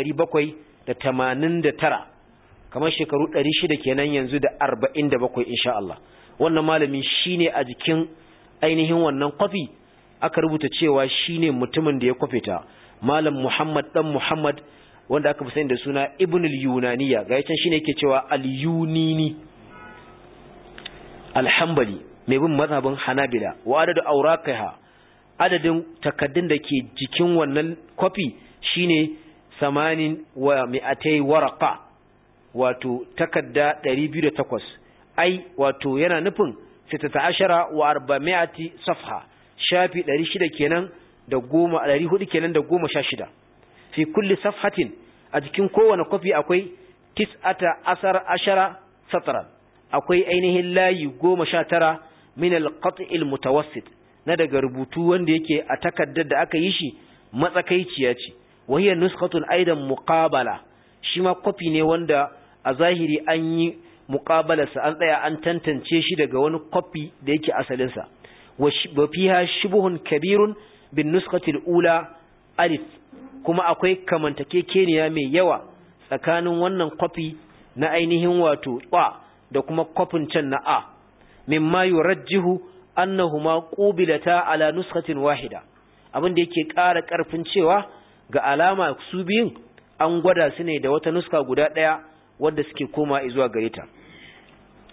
789 kamar shekaru 600 kenan yanzu da 47 insha Allah wannan malami shine a jikin ainihin wannan kwafi aka rubuta cewa shine mutumin da ya kwafe ta malam Muhammad dan Muhammad wanda aka fi sani da suna Ibn al-Yunaniya ga yacan shine yake cewa al-Yunini al-Hanbali mai bin mazhabin Hanabila wa adadu awraqiha adadin takaddun da ke jikin wannan kwafi shine samanin wa mi'atai waraqa wato takadda 208 ai wato yana nufin 16 wa 400 safha shafi 600 kenan da goma 400 kenan da goma sha shida fi kulli safhatin a jikin kowane kwafi akwai tis'ata asar ashara satran akwai ainihin layi goma sha tara min al-qat'il mutawassit na daga rubutu wanda yake a takaddar da aka yi shi matsakaiciya ce wahiyar nuskhatun aidan muqabala shi ma kwafi ne wanda a zahiri an yi muqabalarsa an tsaya an tantance shi daga wani kwafi da yake asalinsa wa fiha shubuhun kabirun bin nuskatil ula alif kuma akwai kamantakekeniya mai yawa tsakanin wannan kwafi na ainihin wato ba da kuma kwafin can na a mimma yurajjihu annahuma qubilata ala nuskatin wahida abin da yake ƙara ƙarfin cewa ga alama su biyun an gwada su ne da wata nuska guda ɗaya wadda suke koma zuwa gare ta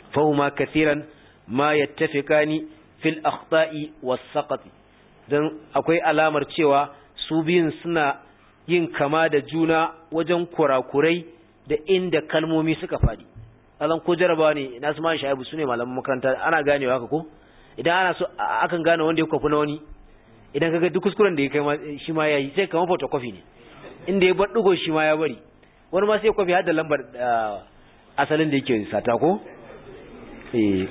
fahuma kathiran ma yattafiqani fil akhta'i was saqati dan akwai alamar cewa su biyun suna yin kama da juna wajen kurakurai da inda kalmomi suka fadi azan ko jarabawa ne na su man shaibu sune malaman makaranta ana ganewa haka ko idan ana so akan gane wanda ya kwafi na wani idan kaga duk kuskuren da ya kai shi ma yayi sai kamar photocopy ne inda ya bar dugo shi ma ya bari wani ma sai kwafi har da lambar asalin da yake sata ko eh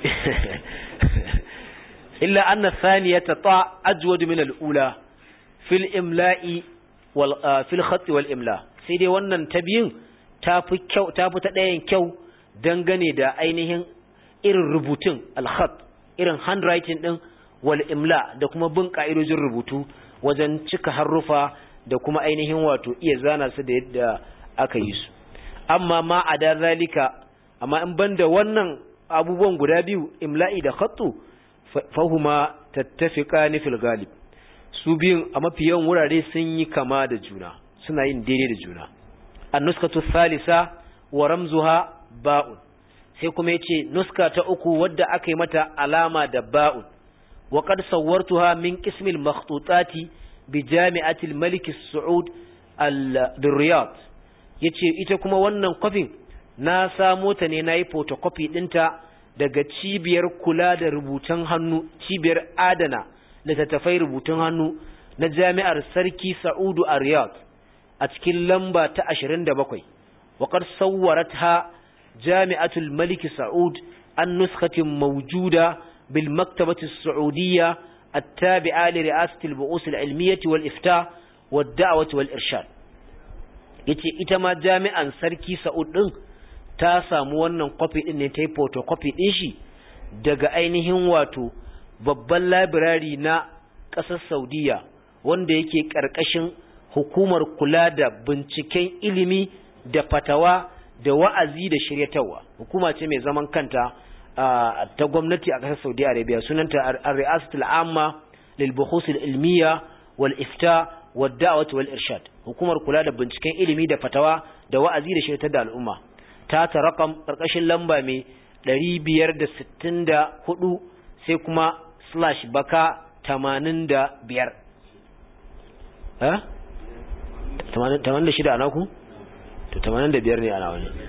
illa anna thaniyata ta ajwad min al-ula fil imla'i wal fil khat wal imla sai dai wannan ta biyun tafi kyau tafi ta ɗayan kyau dangane da ainihin irin rubutun al-khat irin handwriting din wal imla da kuma bin ka'idojin rubutu wajen cika harufa da kuma ainihin wato iya zana su da yadda aka yi su amma ma a da zalika amma in banda wannan abubuwan guda biyu imla'i da khattu fahuma tattafiqani fil galib su biyun a mafi yawan wurare sun yi kama da juna suna yin daidai da juna an-nuskatu thalitha wa ramzuha ba'un sai kuma yace nuska ta uku wadda aka yi mata alama da ba'un wa qad sawwartuha min qismil makhtutati bi jami'ati al-malik as-saud al-riyad yace ita kuma wannan kofin na samo ta ne nayi photocopy dinta daga cibiyar kula da rubutun hannu cibiyar adana littattafai rubutun hannu na jami'ar sarki sa'udu a riyadh a cikin lamba ta 27 waƙar sawwaratha jami'atul malik sa'ud an nuskatin mawjuda bil maktabati sa'udiyya التابعة لرئاسة البؤوس العلمية والإفتاء والدعوة والإرشاد yace ita ma jami'an sarki Sa'ud din ta samu wannan copy din ne ta yi photocopy din shi daga ainihin wato babban library na ƙasar Saudiya wanda yake ƙarƙashin hukumar kula da binciken ilimi da fatawa da wa'azi da shiryatarwa hukuma ce mai zaman kanta ta gwamnati a ƙasar Saudi Arabia sunanta Ar-Ri'asatul Amma lil Buhus al-Ilmiya wal Ifta wad Da'wah wal Irshad hukumar kula da binciken ilimi da fatawa da wa'azi da shiryatar da al'umma ta ta rakam ƙarƙashin lamba mai 564 sai kuma slash baka 85 eh 86 ana ku to 85 ne ana wani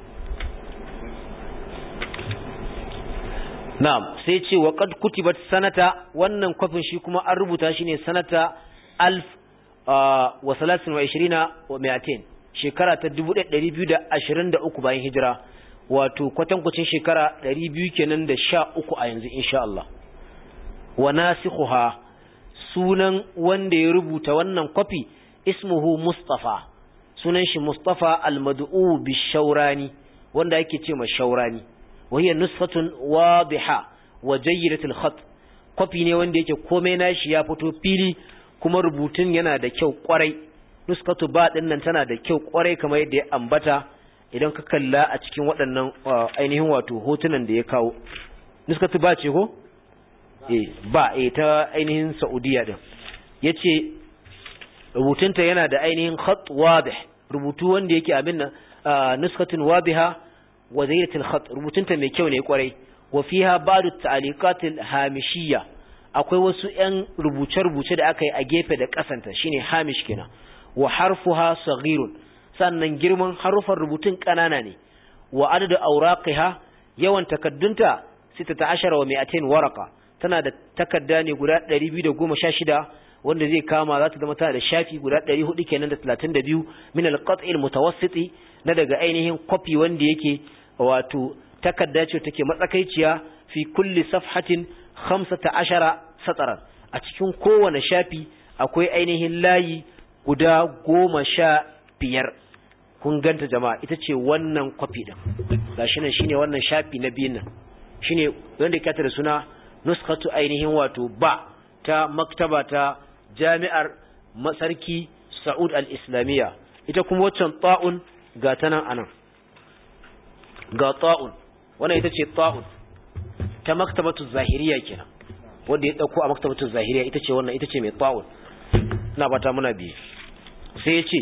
na'am sai ce wa qad kutibat sanata wannan kwafin shi kuma an rubuta shi ne sanata alf wa salasin wa ishirina wa mi'atain shekara ta 1223 bayan hijira wato kwatankwacin shekara 200 kenan da sha uku a yanzu insha Allah wa nasikhuha sunan wanda ya rubuta wannan kwafi ismuhu Mustafa sunan shi Mustafa al-Mad'u bi-Shawrani wanda yake ce ma Shawrani wa hiya nusfatun wadiha wa jayyidatul khat kwafi ne wanda yake komai nashi ya fito fili kuma rubutun yana da kyau kwarai nuskatu ba din nan tana da kyau kwarai kamar yadda ya ambata idan ka kalla a cikin waɗannan ainihin wato hotunan da ya kawo nuskatu ba ce ko eh ba eh ta ainihin Saudiya din yace rubutunta yana da ainihin khat wadih rubutu wanda yake abin nan nuskatun wadiha wa zayyatul khat rubutunta mai kyau ne kwarai wa fiha ba'd at-ta'liqat al-hamishiyya akwai wasu ƴan rubuce-rubuce da aka yi a gefe da kasanta shine hamish kenan wa harfuha saghirun sannan girman harufan rubutun kanana ne wa adadu awraqiha yawan takaddunta 16 wa 200 waraka tana da takadda ne guda 216 wanda zai kama za ta zama tana da shafi guda 400 kenan da 32 min al-qat'i al-mutawassiti na daga ainihin copy wanda yake wato takadda ce take matsakaiciya fi kulli safhatin 15 sataran a cikin kowane shafi akwai ainihin layi guda goma sha biyar kun ganta jama'a ita ce wannan kwafi ɗin gashi nan shine wannan shafi na biyun nan shine wanda ya da suna nuskatu ainihin wato ba ta maktaba ta jami'ar masarki sa'ud al-islamiyya ita kuma waccan ta'un ga ta nan anan ga ta'un wannan ita ce ta'un ta maktabatu zahiriya kenan wanda ya dauko a maktabatu zahiriya ita ce wannan ita ce mai ta'un ina bata muna biye sai ya ce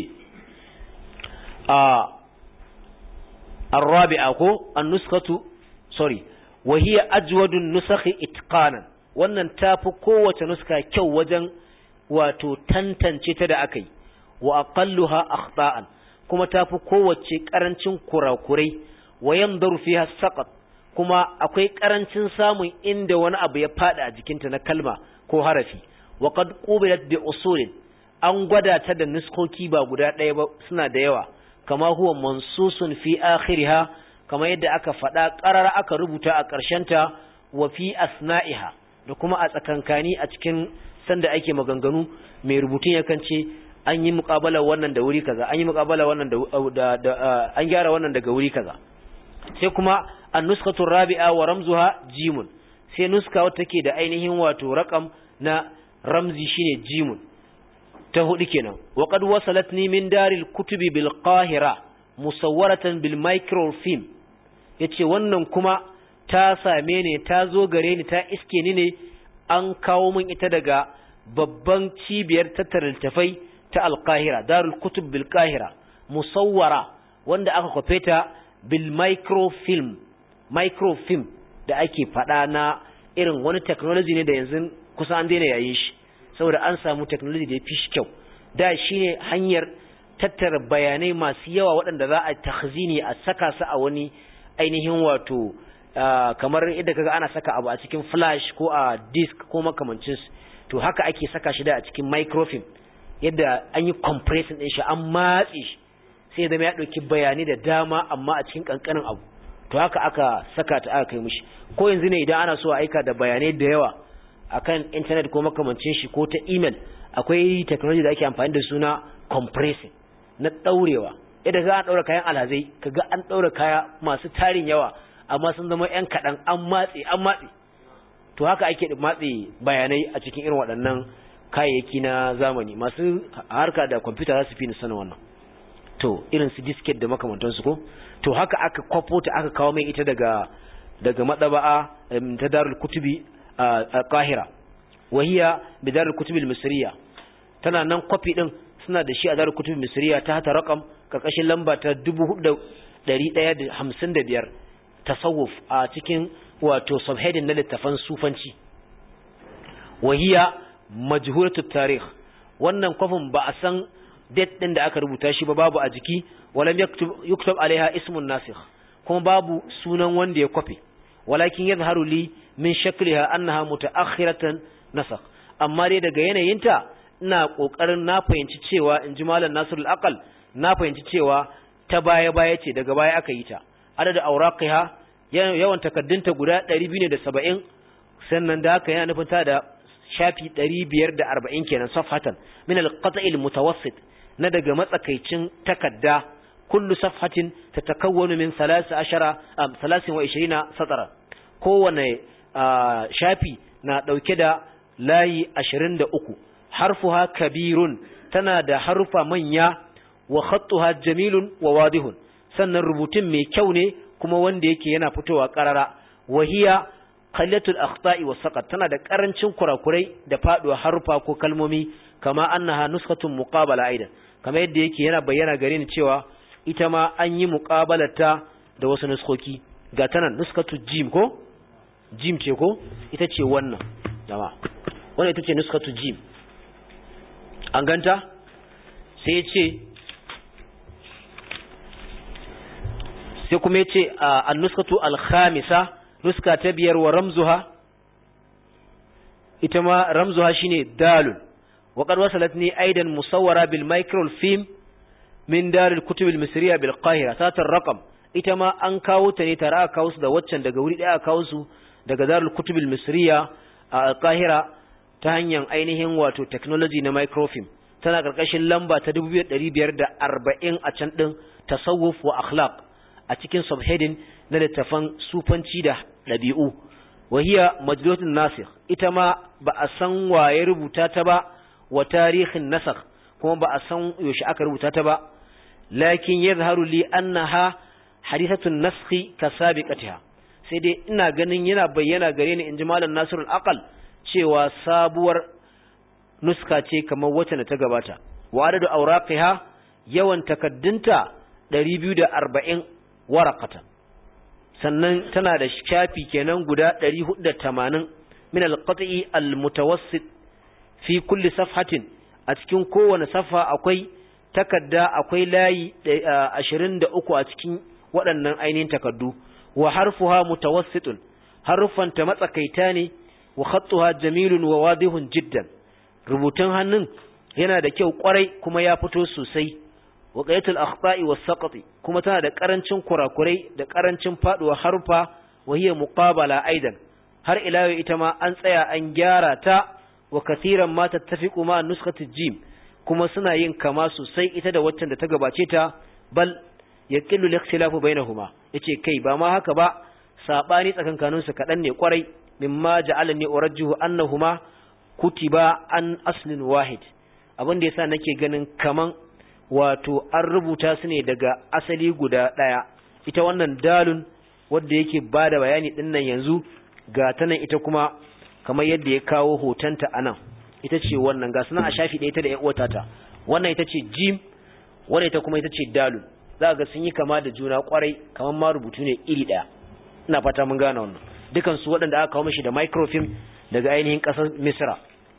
a arrabi'a ko an-nuskatu sorry wa hiya ajwadun nusakhi itqanan wannan tafi kowace nuska kyau wajen wato tantance ta da akai wa aqalluha akhta'an kuma tafi kowace karancin kurakurai wa yandaru fiha saqat kuma akwai karancin samun inda wani abu ya fada a jikinta na kalma ko harafi wa qad qubilat bi usulin an gwada ta da nuskoki ba guda ɗaya ba suna da yawa kama huwa mansusun fi akhiriha kama yadda aka faɗa ƙarar aka rubuta a ƙarshenta wa fi asna'iha da kuma a tsakankani a cikin sanda ake maganganu mai rubutun yakan ce an yi muƙabala wannan da wuri kaza an yi muƙabala wannan da, da, an gyara wannan daga wuri kaza sai kuma an nuskatu rabi'a wa ramzuha jimun sai nuska wata take da ainihin wato raqam na ramzi shine jimun ta hudu kenan wa qad wasalatni min daril kutubi bil qahira musawwaratan bil microfilm yace wannan kuma ta same ne ta zo gare ni ta iske ni ne an kawo min ita daga babban cibiyar tattara littafai ta al-qahira darul kutub bil qahira musawwara wanda aka kwafe ta bil microfilm microfilm da ake faɗa na irin wani technology ne da yanzu kusa an daina yayin shi saboda an samu technology da ya fi shi kyau da shi ne hanyar tattara bayanai masu yawa waɗanda za a takhzini a saka su a wani ainihin wato kamar yadda kaga ana saka abu a cikin flash ko a disk ko makamancin to haka ake saka shi da a cikin microfilm yadda an yi compressing din shi an matse shi sai zama ya ɗauki bayanai da dama amma a cikin ƙanƙanin abu to haka aka saka ta aka kai mishi ko yanzu ne idan ana so a aika da bayanai da yawa akan internet ko makamancin shi ko ta email akwai technology da ake amfani da suna compressing na ɗaurewa yadda za a ɗaura kayan alhazai kaga an ɗaura kaya masu tarin yawa amma sun zama ‘yan kaɗan an matse an matse to haka ake matse bayanai a cikin irin waɗannan kayayyaki na zamani masu harka da kwamfuta za su fi sanin wannan to irin su disket da makamantansu ko to haka aka kwafo ta aka kawo mai ita daga daga madaba'a ta darul kutubi a kahira wahiya bi darul kutubi misriya tana nan kwafi din suna da shi a darul kutubi misriya ta hata rakam karkashin lamba ta 4155 tasawuf a cikin wato subheading na littafan sufanci wahiya majhulatu tarikh wannan kwafin ba a san date din da aka rubuta shi ba babu a jiki walam yuktub alaiha ismun nasikh kuma babu sunan wanda ya kwafe walakin yadhharu li min shakliha annaha mutaakhiratan nasakh amma dai daga yanayinta ina kokarin na fahimci cewa in ji malam Nasirul Aqal na fahimci cewa ta baya baya ce daga baya aka yi ta adada auraqiha yawan takaddunta guda 270 sannan da haka yana nufin ta da shafi 540 kenan safhatan min al-qat' al-mutawassit na daga matsakaicin takadda kullu safhatin tatakawwanu min 13 am 23 satara kowane shafi na dauke da layi 23 harfuha kabirun tana da harufa manya wa khattuha jamilun wa wadihun sannan rubutun mai kyau ne kuma wanda yake yana fitowa karara wahiya qallatul akhta'i was saqat tana da karancin kurakurai da faduwa harufa ko kalmomi kama annaha nuskhatun muqabala aidan kama yadda yake yana bayyana gare ni cewa ita ma an yi muqabalata da wasu nuskoki ga tana nuskatu jim ko jim ce ko ita ce wannan dama wannan ita ce nuskatu jim an ganta sai ya ce sai kuma ya ce a nuskatu alhamisa nuska ta biyar wa ramzuha ita ma ramzuha shine dalul wa qad wasalat ni aidan musawwara bil microfilm min darul kutub al misriya bil qahira satar raqam ita ma an kawo ta ne tare aka kawo su da waccan daga wuri daya aka kawo su daga darul kutub al misriya a qahira ta hanyar ainihin wato technology na microfilm tana karkashin lamba ta 2540 a can din tasawuf wa akhlaq a cikin subheading na littafan sufanci da ɗabi'u wahiya majlatun nasikh ita ma ba a san waye rubuta ta ba wa tarihin nasakh kuma ba a san yaushe aka rubuta ta ba lakin yadhharu li annaha hadithatun naskhi ka sabiqatiha sai dai ina ganin yana bayyana gare ni inji malam nasirul aqal cewa sabuwar nuska ce kamar wacce da ta gabata wa adadu awraqiha yawan takaddunta 240 waraqatan sannan tana da shafi kenan guda 480 min al-qat'i al-mutawassit fi kulli safhatin a cikin kowane safa akwai takadda akwai layi 23 a cikin waɗannan ainihin takaddu wa harfuha mutawassitun harufanta matsakaita ne wa khattuha jamilun wa wadihun jiddan rubutun hannun yana da kyau kwarai kuma ya fito sosai wa qayatul akhta'i was saqati kuma tana da karancin kurakurai da karancin faduwa harfa wa hiya muqabala aidan har ila ita ma an tsaya an gyara ta wa kathiran ma tattafiqu ma nuskhatij jim kuma suna yin kama sosai ita da waccan da ta gabace ta bal yaqillu al-ikhtilafu bainahuma yace kai ba ma haka ba sabani tsakankanin su kadan ne kwarai mimma ja'alani urajjihu annahuma kutiba an aslin wahid abin da yasa nake ganin kaman wato an rubuta su ne daga asali guda daya ita wannan dalun wanda yake bada bayani dinnan yanzu ga ta nan ita kuma kamar yadda ya kawo hotonta anan ita ce wannan ga sunan a shafi ɗaya ta da ƴan ta wannan ita ce jim wannan ita kuma ita ce dalun za ga sun yi kama da juna kwarai kamar ma rubutu ne iri ɗaya ina fata mun gane wannan dukan su waɗanda aka kawo mishi da microfilm daga ainihin ƙasar misra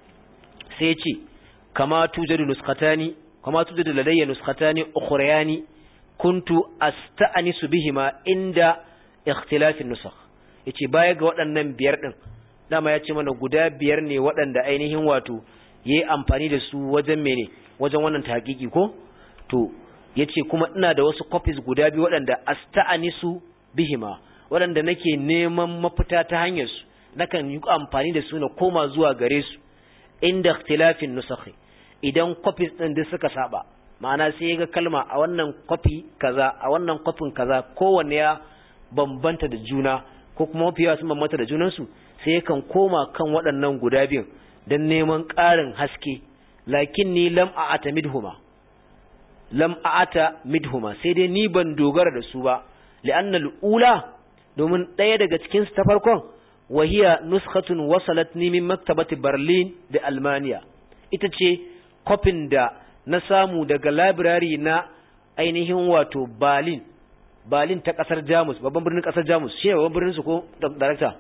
sai ya ce kama tujadu nuskatani kama tujadu ladayya nuskatani ukhrayani kuntu asta'anisu bihima inda ikhtilafin nusakh yace baya ga waɗannan biyar din dama ya ce mana guda biyar ne waɗanda ainihin wato yayi amfani da su wajen mene wajen wannan tahqiqi ko to yace kuma ina da wasu copies guda biyu waɗanda asta'anisu bihima waɗanda nake neman mafita ta hanyar su nakan yi amfani da su na koma zuwa gare su inda ikhtilafin nusakhi idan copies din duk suka saba ma'ana sai ga kalma a wannan copy kaza a wannan copy kaza kowanne ya bambanta da juna ko kuma mafiya sun bambanta da junansu sai yakan koma kan waɗannan guda biyun don neman ƙarin haske lakin ni lam a'ata midhuma lam a'ata midhuma sai dai ni ban dogara da su ba li'anna ula domin ɗaya daga cikin su ta farkon wahiya nuskhatun wasalat ni min maktabati berlin da almaniya ita ce kofin da na samu daga library na ainihin wato berlin berlin ta kasar jamus babban birnin kasar jamus shi ne babban birnin su ko darakta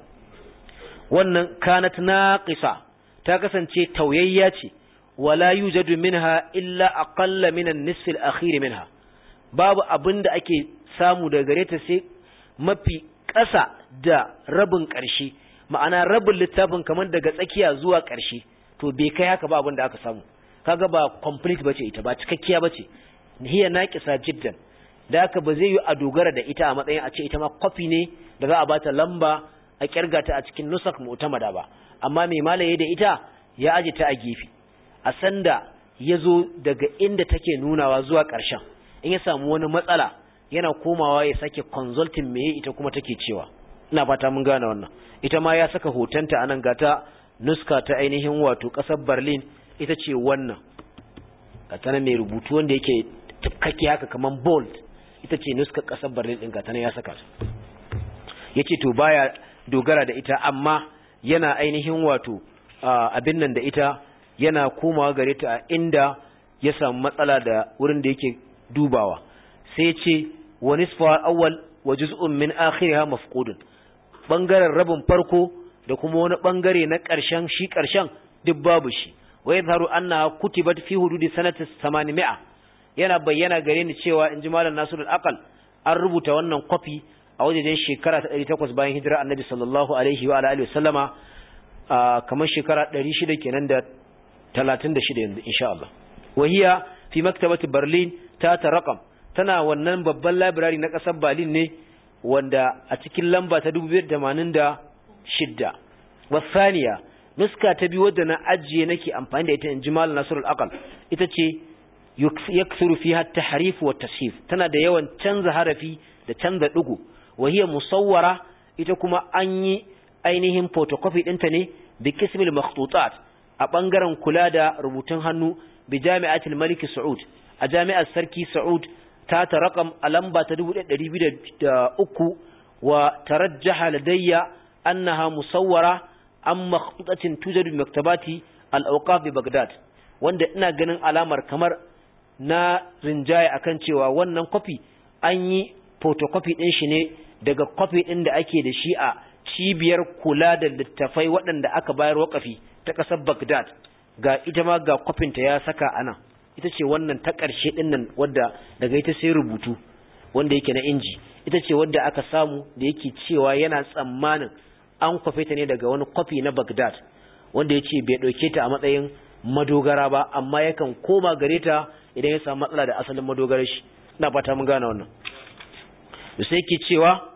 wannan kanat naqisa ta kasance tauyayya ce wala yujadu minha illa aqalla min an-nisf al-akhir minha babu abinda ake samu daga gare ta sai mafi ƙasa da rabin ƙarshe ma'ana rabin littafin kamar daga tsakiya zuwa ƙarshe to bai kai haka ba abinda aka samu kaga ba complete bace ita ba cikakkiya bace hiya naqisa jiddan da haka ba zai yi a dogara da ita a matsayin a ce ita ma kwafi ne da za a bata lamba a kirga ta a cikin nusak mu'tamada ba amma mai malaye da ita ya aje ta a gefe a sanda ya zo daga inda take nunawa zuwa ƙarshen in ya samu wani matsala yana komawa ya sake consulting meye ita kuma take cewa ina fata mun gane wannan ita ma ya saka hotonta anan gata nuska ta ainihin wato ƙasar Berlin ita ce wannan gata mai rubutu wanda yake tafkake haka kaman bold ita ce nuska ƙasar Berlin ɗin gata ya saka ta yace to baya dogara da ita amma yana ainihin wato abin nan da ita yana komawa gare ta a inda ya samu matsala da wurin da yake dubawa sai ce wa nisfa awwal wa juz'un min akhiriha mafqudun bangaren rabin farko da kuma wani bangare na ƙarshen shi ƙarshen duk babu shi wa yadharu annaha kutibat fi hududi sanati 800 yana bayyana gare ni cewa inji malam Nasirul Aqal an rubuta wannan kwafi a wajejen shekara ta 800 bayan hijira annabi sallallahu alaihi wa alihi wasallama kamar shekara 600 kenan da 36 yanzu insha Allah wahiya fi maktabati Berlin ta ta raqam tana wannan babban library na kasar Berlin ne wanda a cikin lamba ta 2086 wasaniya nuska ta biyu wadda na ajiye nake amfani da ita in jimal nasrul aqal ita ce yaksuru fiha at-tahrif wa tasif tana da yawan canza harafi da canza dugu وهي musawwara ita kuma an yi ainihin photocopy ɗinta ne bi kismil makhtutat a ɓangaren kula da rubutun hannu bi jami'atul malik saud a jami'ar sarki saud ta ta rakam a lamba ta 1203 wa tarajjaha ladayya annaha musawwara an makhtutatin tujadu bi maktabati al-awqaf bi baghdad wanda ina ganin alamar kamar na rinjaye akan cewa wannan copy an yi photocopy din shi ne daga copy din da ake da shi a cibiyar kula da littafai waɗanda aka bayar wakafi ta ƙasar Baghdad ga ita ma ga kwafinta ya saka anan ita ce wannan ta ƙarshe ɗin nan wadda daga ita sai rubutu wanda yake na inji ita ce wadda aka samu da yake cewa yana tsammanin an kwafe ta ne daga wani kwafi na Baghdad wanda ya ce bai ɗauke ta a matsayin madogara ba amma yakan koma gare ta idan ya samu matsala da asalin madogarar shi ina fata mun gane wannan da sai ke cewa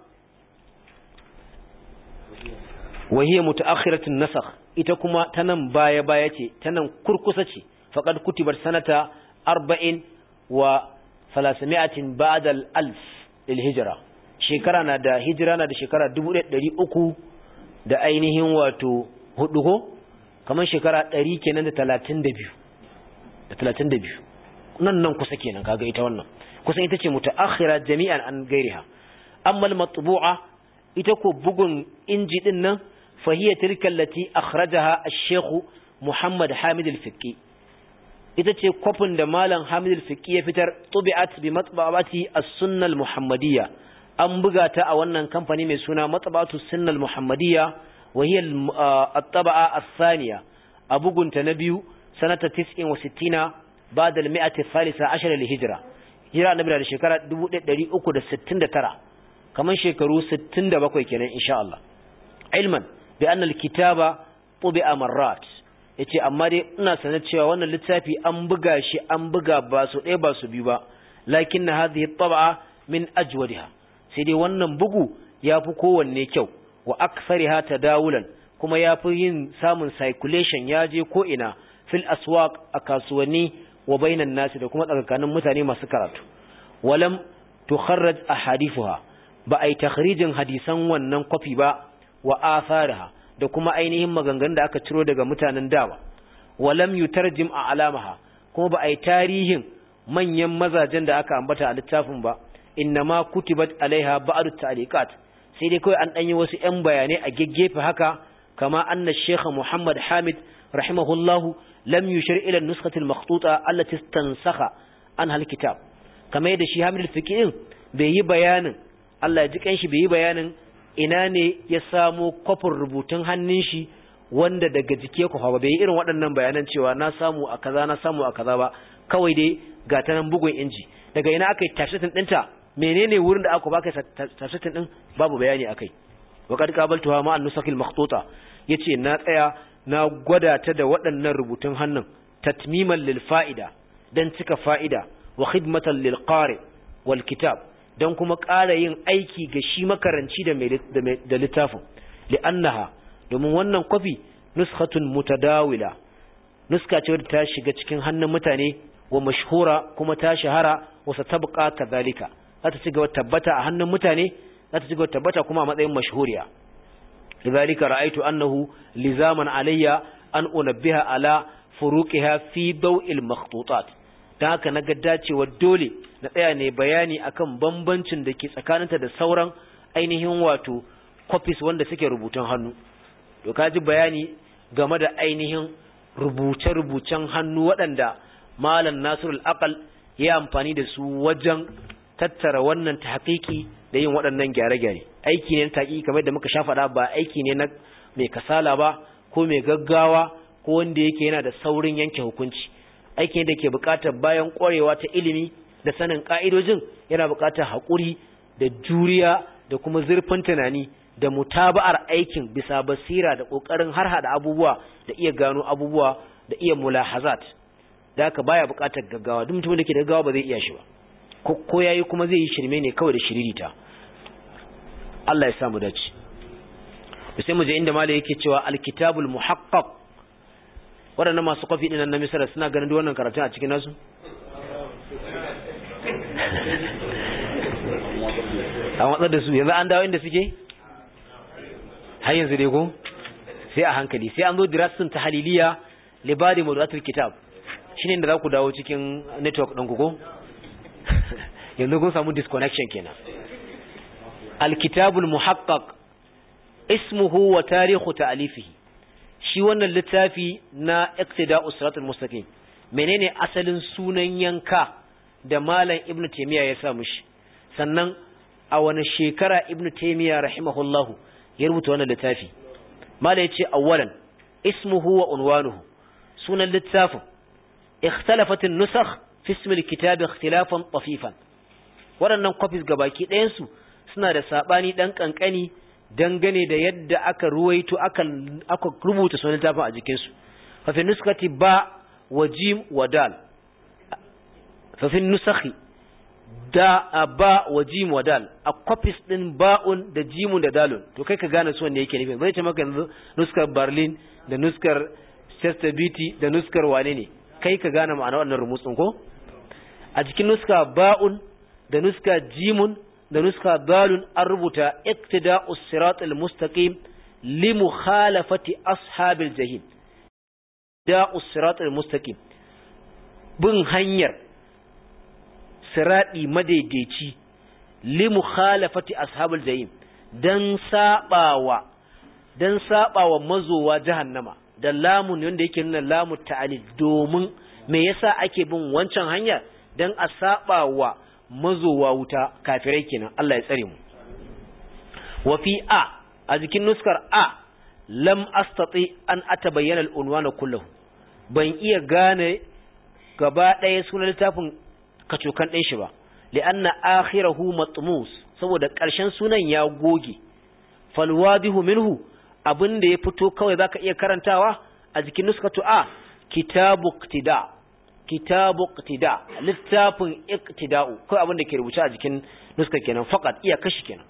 wahiyar mutaakhiratin nasakh ita kuma ta nan baya baya ce ta nan kurkusa ce faqad kutibat sanata 40 wa 300 ba'da al-alf lil hijra shekara na da hijira na da shekara 1300 da ainihin wato hudu ko kamar shekara 100 kenan da 32 da 32 nan nan kusa kenan kaga ita wannan kusan ita ce mutaakhira jami'an an gairiha amma al-matbu'a ita ko bugun inji din nan فهي تلك التي أخرجها الشيخ محمد حامد الفقي ita ce kwafin da malam hamid al-fiqi ya fitar tubi'at bi matba'ati as-sunna al-muhammadiyya an buga ta a wannan kamfani mai suna matba'atu sunna al-muhammadiyya wa hiya at-taba'a ath-thaniya a bugunta na biyu sanata 69 ba'da al-mi'ati ath-thalitha 10 lil-hijra hijra annabi da shekara 1369 kaman shekaru 67 kenan insha Allah ilman bi anna al-kitaba tubi'a marrat yace amma dai ina sanar cewa wannan littafi an buga shi an buga ba su ɗaya ba su biyu ba lakinna hadhihi at-tab'a min ajwadiha sai dai wannan bugu yafi kowanne kyau wa akthariha tadawulan kuma yafi yin samun circulation ya je ko ina fil aswaq a kasuwanni wa bainan nasi da kuma tsakanin mutane masu karatu walam tukharraj ahadithuha ba ai takhrijin hadisan wannan kwafi ba wa atharaha da kuma ainihin maganganun da aka ciro daga mutanen dawa walam yutarjim a alamaha kuma ba ai tarihin manyan mazajen da aka ambata a littafin ba innama kutibat alaiha ba'du ta'liqat sai dai kawai an danyi wasu ƴan bayanai a geggefe haka kama anna shaykh Muhammad Hamid rahimahullah lam yushir ila an-nuskhati al-makhtuta allati istansakha an hal-kitab kamar yadda shi Hamid al-Fiqi bai yi bayanin Allah ya ji kanshi bai yi bayanin ina ne ya samo kwafin rubutun hannun shi wanda daga jike ku ba bai yi irin waɗannan bayanan cewa na samu a kaza na samu a kaza ba kawai dai ga ta nan bugun inji daga ina aka yi tafsirin ɗinta menene wurin da aka baka tafsirin ɗin babu bayani akai wa qad qabaltuha ma an-nusakil makhtuta yace na tsaya na gwada ta da waɗannan rubutun hannun tatmiman lil fa'ida dan cika fa'ida wa khidmatan lil qari wal kitab don kuma ƙara yin aiki ga shi makaranci da littafin li'annaha domin wannan kwafi nuskhatun mutadawila nuska ce wadda ta shiga cikin hannun mutane wa mashhura kuma ta shahara wa satabqa kadhalika za ta cigaba tabbata a hannun mutane za ta cigaba tabbata kuma a matsayin mashhuriya lidhalika ra'aytu annahu lizaman alayya an unabbiha ala furuqiha fi daw'il makhtutat dan haka naga dacewa dole na tsaya ne bayani akan bambancin da ke tsakaninta da sauran ainihin wato copies wanda suke rubutun hannu to kaji bayani game da ainihin rubuce-rubucen hannu waɗanda malam nasirul aqal ya amfani da su wajen tattara wannan tahqiqi da yin waɗannan gyare-gyare aiki ne na taƙi kamar da muka sha faɗa ba aiki ne na mai kasala ba ko mai gaggawa ko wanda yake yana da saurin yanke hukunci aiki ne da ke buƙatar bayan ƙwarewa ta ilimi da sanin ƙa'idojin yana buƙatar haƙuri da juriya da kuma zurfin tunani da mutaba'ar aikin bisa basira da ƙoƙarin har hada abubuwa da iya gano abubuwa da iya mulahazat da haka baya buƙatar gaggawa duk mutumin da ke da gaggawa ba zai iya shi ba ko yayi kuma zai yi shirme ne kawai da shiririta Allah ya sa mu dace sai mu je inda malai yake cewa alkitabul muhaqqaq waɗannan masu kwafi ɗin na misira suna ganin duk wannan karatun a cikin nasu a watsar da su yanzu an dawo inda suke har yanzu dai ko sai a hankali sai an zo dirasin ta haliliya libadi mawdu'atul kitab shine da za ku dawo cikin network ɗin ku ko yanzu kun samu disconnection kenan alkitabul muhaqqaq ismuhu wa tarihu ta'alifihi shi wannan littafi na iqtida'us siratal mustaqim menene asalin sunan yanka da malam ibnu taymiya ya sa mushi sannan a wani shekara ibn taymiya rahimahullahu ya rubuta wannan littafi mala yace awwalan ismuhu wa unwanuhu sunan littafin ikhtalafat an-nusakh fi ism al-kitab ikhtilafan tafifan waɗannan copies gabaki ɗayan su suna da sabani dan kankani dangane da yadda aka ruwaito aka aka rubuta sunan littafin a jikin su fa fi nuskati ba wa jim wa dal fa fi nusakhi da ba wa jim wa dal a copies din ba'un da jimun da dalun to kai ka gane su wanda yake nufi bai ce maka yanzu nuskar Berlin da nuskar Chester Beatty da nuskar wane ne kai ka gane ma'ana wannan rumutsin ko a cikin nuska ba'un da nuska jimun da nuska dalun an rubuta iktida'us siratal mustaqim li mukhalafati ashabil jahim da'us siratal mustaqim bin hanyar siradi madaidaici li mukhalafati ashabul jahim dan sabawa dan sabawa mazowa jahannama da lamun wanda yake nuna lamu ta'alil domin me yasa ake bin wancan hanya dan a sabawa mazowa wuta kafirai kenan Allah ya tsare mu wa fi a a jikin nuskar a lam astati an atabayyana al-unwana kullahu ban iya gane gaba ɗaya sunan littafin kacokan ɗin shi ba li'anna akhirahu matmus saboda ƙarshen sunan ya goge falwadihu minhu abin da ya fito kawai zaka iya karantawa a jikin nuskatu a kitabu iqtida kitabu iqtida littafin iqtida'u kai abin da ke rubuce a jikin nuskar kenan faqat iya kashi kenan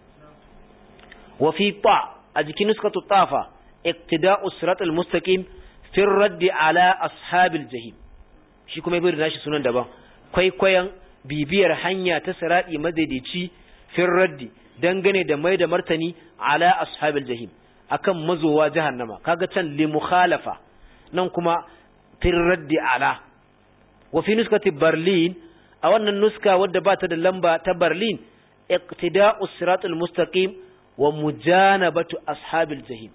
wa fi ta a jikin nuskatu tafa iqtida'u siratal mustaqim fi raddi ala ashabil jahim shi kuma bai da shi sunan daban kwaikwayon bibiyar hanya ta siradi madaidaici fin raddi dangane da mai da martani ala ashabil jahim akan mazowa jahannama kaga can li mukhalafa nan kuma fin raddi ala wa fi nuskati berlin a wannan nuska wadda ba ta da lamba ta berlin iqtida'u siratul mustaqim wa mujanabatu ashabil jahim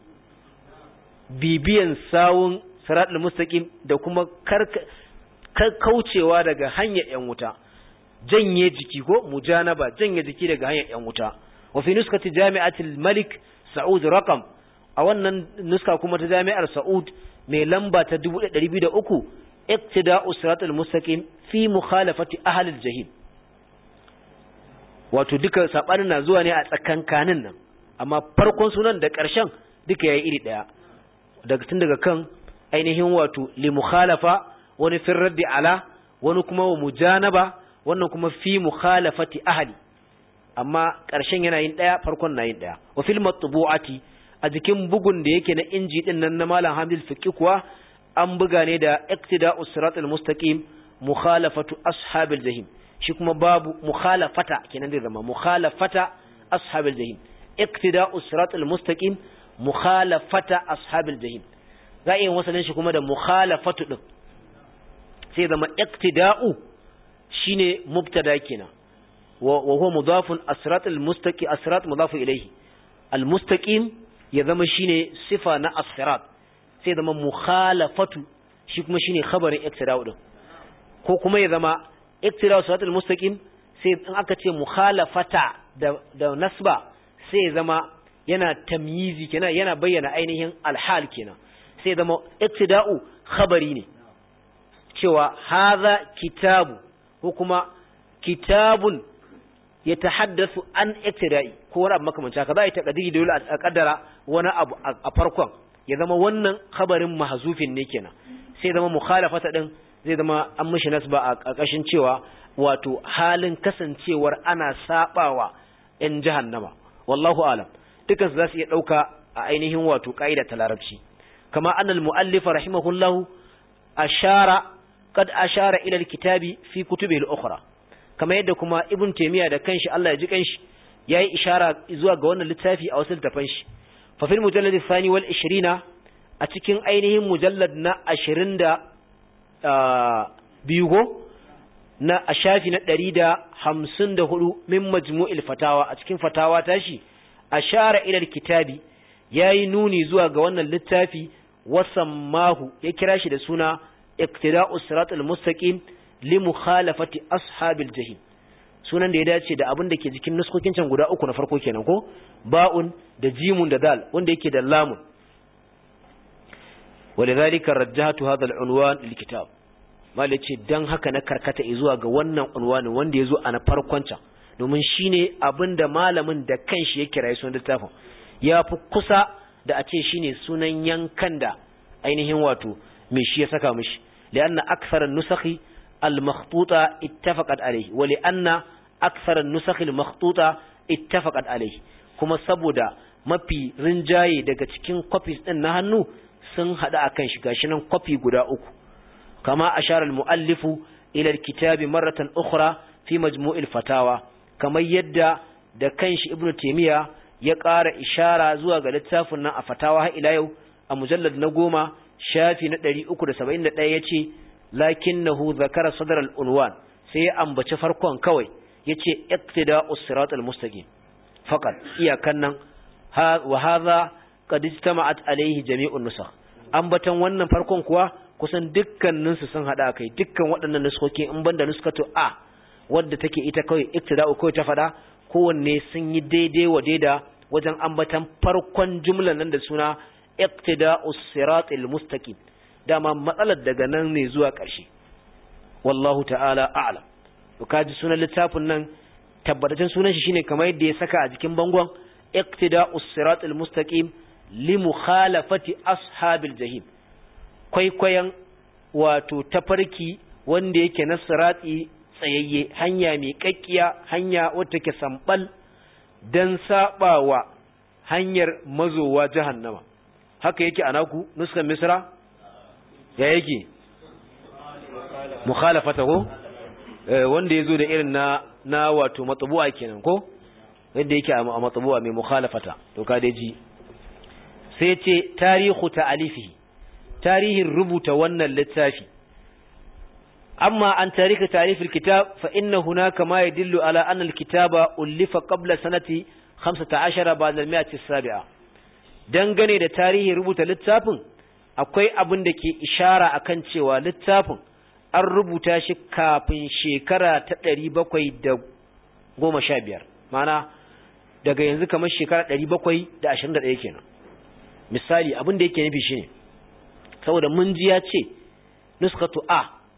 bibiyan sawun siratul mustaqim da kuma karka kaucewa daga hanyar ‘yan wuta, janye jiki ko mujanaba janye jiki daga hanyar ‘yan wuta. Wafi nuskati jami'atul Malik Sa'ud Rakam, a wannan nuska kuma ta jami'ar Sa'ud mai lamba ta 1203, iktida'u siratul mustaqim fi mukhalafati ahlil jahim. Wato duka sabanin na zuwa ne a tsakankanin nan, amma farkon sunan da ƙarshen duka yayi iri ɗaya. Daga tun daga kan ainihin wato li mukhalafa wani fin raddi ala wani kuma wa mujanaba wannan kuma fi mukhalafati ahli amma ƙarshen yana yin ɗaya farkon na yin ɗaya wa fil matbu'ati a jikin bugun da yake na inji din nan na malam Hamid Fiqi kuwa an buga ne da iqtida'us siratal mustaqim mukhalafatu ashabil jahim shi kuma babu mukhalafata kenan da zama mukhalafata ashabil jahim iqtida'us siratal mustaqim mukhalafata ashabil jahim za a yi wasalin shi kuma da mukhalafatu din sai zama iktida'u shine mubtada kenan wa huwa mudafun asrat almustaqi asrat mudafu ilayhi almustaqim ya zama shine sifa na asrat sai zama mukhalafatu shi kuma shine khabarin iktida'u din ko kuma ya zama iktida'u asrat almustaqim sai in aka ce mukhalafata da da nasba sai ya zama yana tamyizi kenan yana bayyana ainihin alhal kenan sai zama iktida'u khabari ne cewa haza kitabu ko kuma kitabun ya tahaddasu an iktira'i ko wani abu makamanci haka za a yi takadiri da dole a kaddara wani abu a farkon ya zama wannan khabarin mahzufin ne kenan sai zama mukhalafata din zai zama an mishi nasba a ƙarƙashin cewa wato halin kasancewar ana sabawa in jahannama wallahu alam dukan su za su iya dauka a ainihin wato ka'ida ta larabci kama annal muallifa rahimahullahu ashara قد أشار إلى الكتاب في كتبه الأخرى كما يدى كما ابن تيمية دا كنش الله يجي كنش يأي إشارة إزواء قوانا للتافي أو سلطة فنش ففي المجلد الثاني والعشرين أتكين أينهم مجلد أشرين دا آه بيوغو na a shafi na ɗari da hamsin da hudu min majmu'il fatawa a cikin fatawa tashi a share ilal kitabi ya yi nuni zuwa ga wannan littafi wasan mahu ya kira shi da suna iqtida'u siratal mustaqim li mukhalafati ashabil jahim sunan da ya dace da abin da ke jikin nuskokin can guda uku na farko kenan ko ba'un da jimun da dal wanda yake da lamun ولذلك رجحت هذا العنوان للكتاب malai ce don haka na karkata zuwa ga wannan unwani wanda ya zo a na farkon can domin shi ne abin da malamin da kanshi ya kira sunan littafin ya fi kusa da a ce shi ne sunan yankan da ainihin wato mai shi ya saka mishi li'anna aksara nusakhi al-makhtuta ittafaqat alayhi wa li'anna aksara nusakhi al-makhtuta ittafaqat alayhi kuma saboda mafi rinjaye daga cikin copies din na hannu sun hada akan shi gashi nan copy guda uku كما أشار المؤلف إلى الكتاب مرة أخرى في مجموع الفتاوى كما يدى da kanshi ibnu taymiya ya ƙara ishara zuwa ga littafin nan a fatawa har ila yau a mujallad na goma shafi na 371 yace lakinnahu zakara sadar al-unwan sai ya ambaci farkon kawai yace iqtida'us siratal mustaqim faqat iyakan nan wa hadha qad ijtama'at alayhi jami'un nusakh ambatan wannan farkon kuwa kusan dukkaninsu sun haɗa kai dukkan waɗannan nuskokin in banda nuskatu a wadda take ita kawai iktida'u kawai ta faɗa kowanne sun yi daidai wa daida wajen ambatan farkon jumlan nan da suna iktida'u siratil mustaqim dama matsalar daga nan ne zuwa ƙarshe wallahu ta'ala a'lam to kaji sunan littafin nan tabbataccen sunan shi shine kamar yadda ya saka a jikin bangon iktida'u siratil mustaqim li mukhalafati ashabil jahim kwaikwayon wato tafarki wanda yake na siratsi tsayayye hanya mai kakkiya hanya wata ke sambal don sabawa hanyar mazowa jahannama haka yake anaku nuskan misra ya yake mukhalafata ko wanda yazo da irin na na wato matbu'a kenan ko wanda yake a matbu'a mai mukhalafata to ka dai ji sai ce tarihu ta'alifihi tarihin rubuta wannan littafi amma an tarika tarifin kitab fa inna hunaka ma yadullu ala anna alkitaba ullifa qabla sanati 15 ba'da al-mi'ati as-sabi'a dangane da tarihin rubuta littafin akwai abin da ke ishara akan cewa littafin an rubuta shi kafin shekara ta 715 mana daga yanzu kamar shekara 721 kenan misali abin da yake nufi shine saboda mun ji ya ce nuskatu a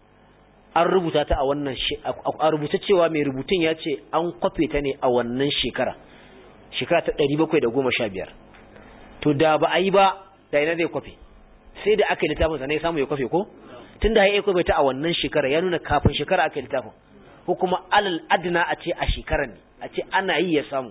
an rubuta ta a wannan a rubuta cewa mai rubutun ya ce an kwafe ta ne a wannan shekara shekara ta 715 to da ba a yi ba da ina zai kwafe sai da aka yi littafin sa ne samu ya kwafe ko tun da ya kwafe ta a wannan shekara ya nuna kafin shekara aka yi littafin ko kuma alal adna a ce a shekarar ne a ce ana yi ya samu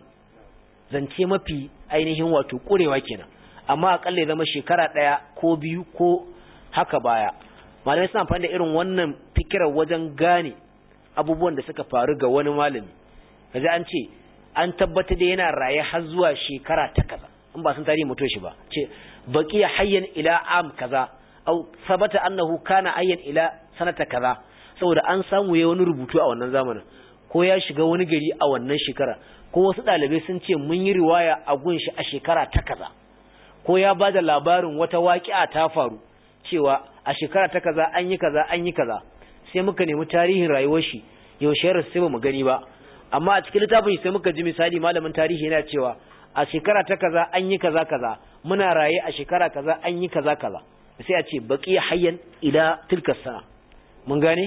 zance mafi ainihin wato kurewa kenan amma akalla ya zama shekara ɗaya ko biyu ko haka baya malamai suna amfani da irin wannan fikirar wajen gane abubuwan da suka faru ga wani malami kaji an ce an tabbatar da yana raye har zuwa shekara ta kaza in ba sun tarihi mutuwa shi ba ce baqiya hayyan ila am kaza au sabata annahu kana hayyan ila sanata kaza saboda an samu yayi wani rubutu a wannan zamanin ko ya shiga wani gari a wannan shekara ko wasu ɗalibai sun ce mun yi riwaya a gunshi a shekara ta kaza ko ya ba da labarin wata waƙi'a ta faru cewa a shekara ta kaza an yi kaza an yi kaza sai muka nemi tarihin rayuwar shi yaushe rasu sai ba mu gani ba amma a cikin littafin sai muka ji misali malamin tarihi yana cewa a shekara ta kaza an yi kaza kaza muna raye a shekara kaza an yi kaza kaza sai a ce baqi hayyan ila tilka sana mun gane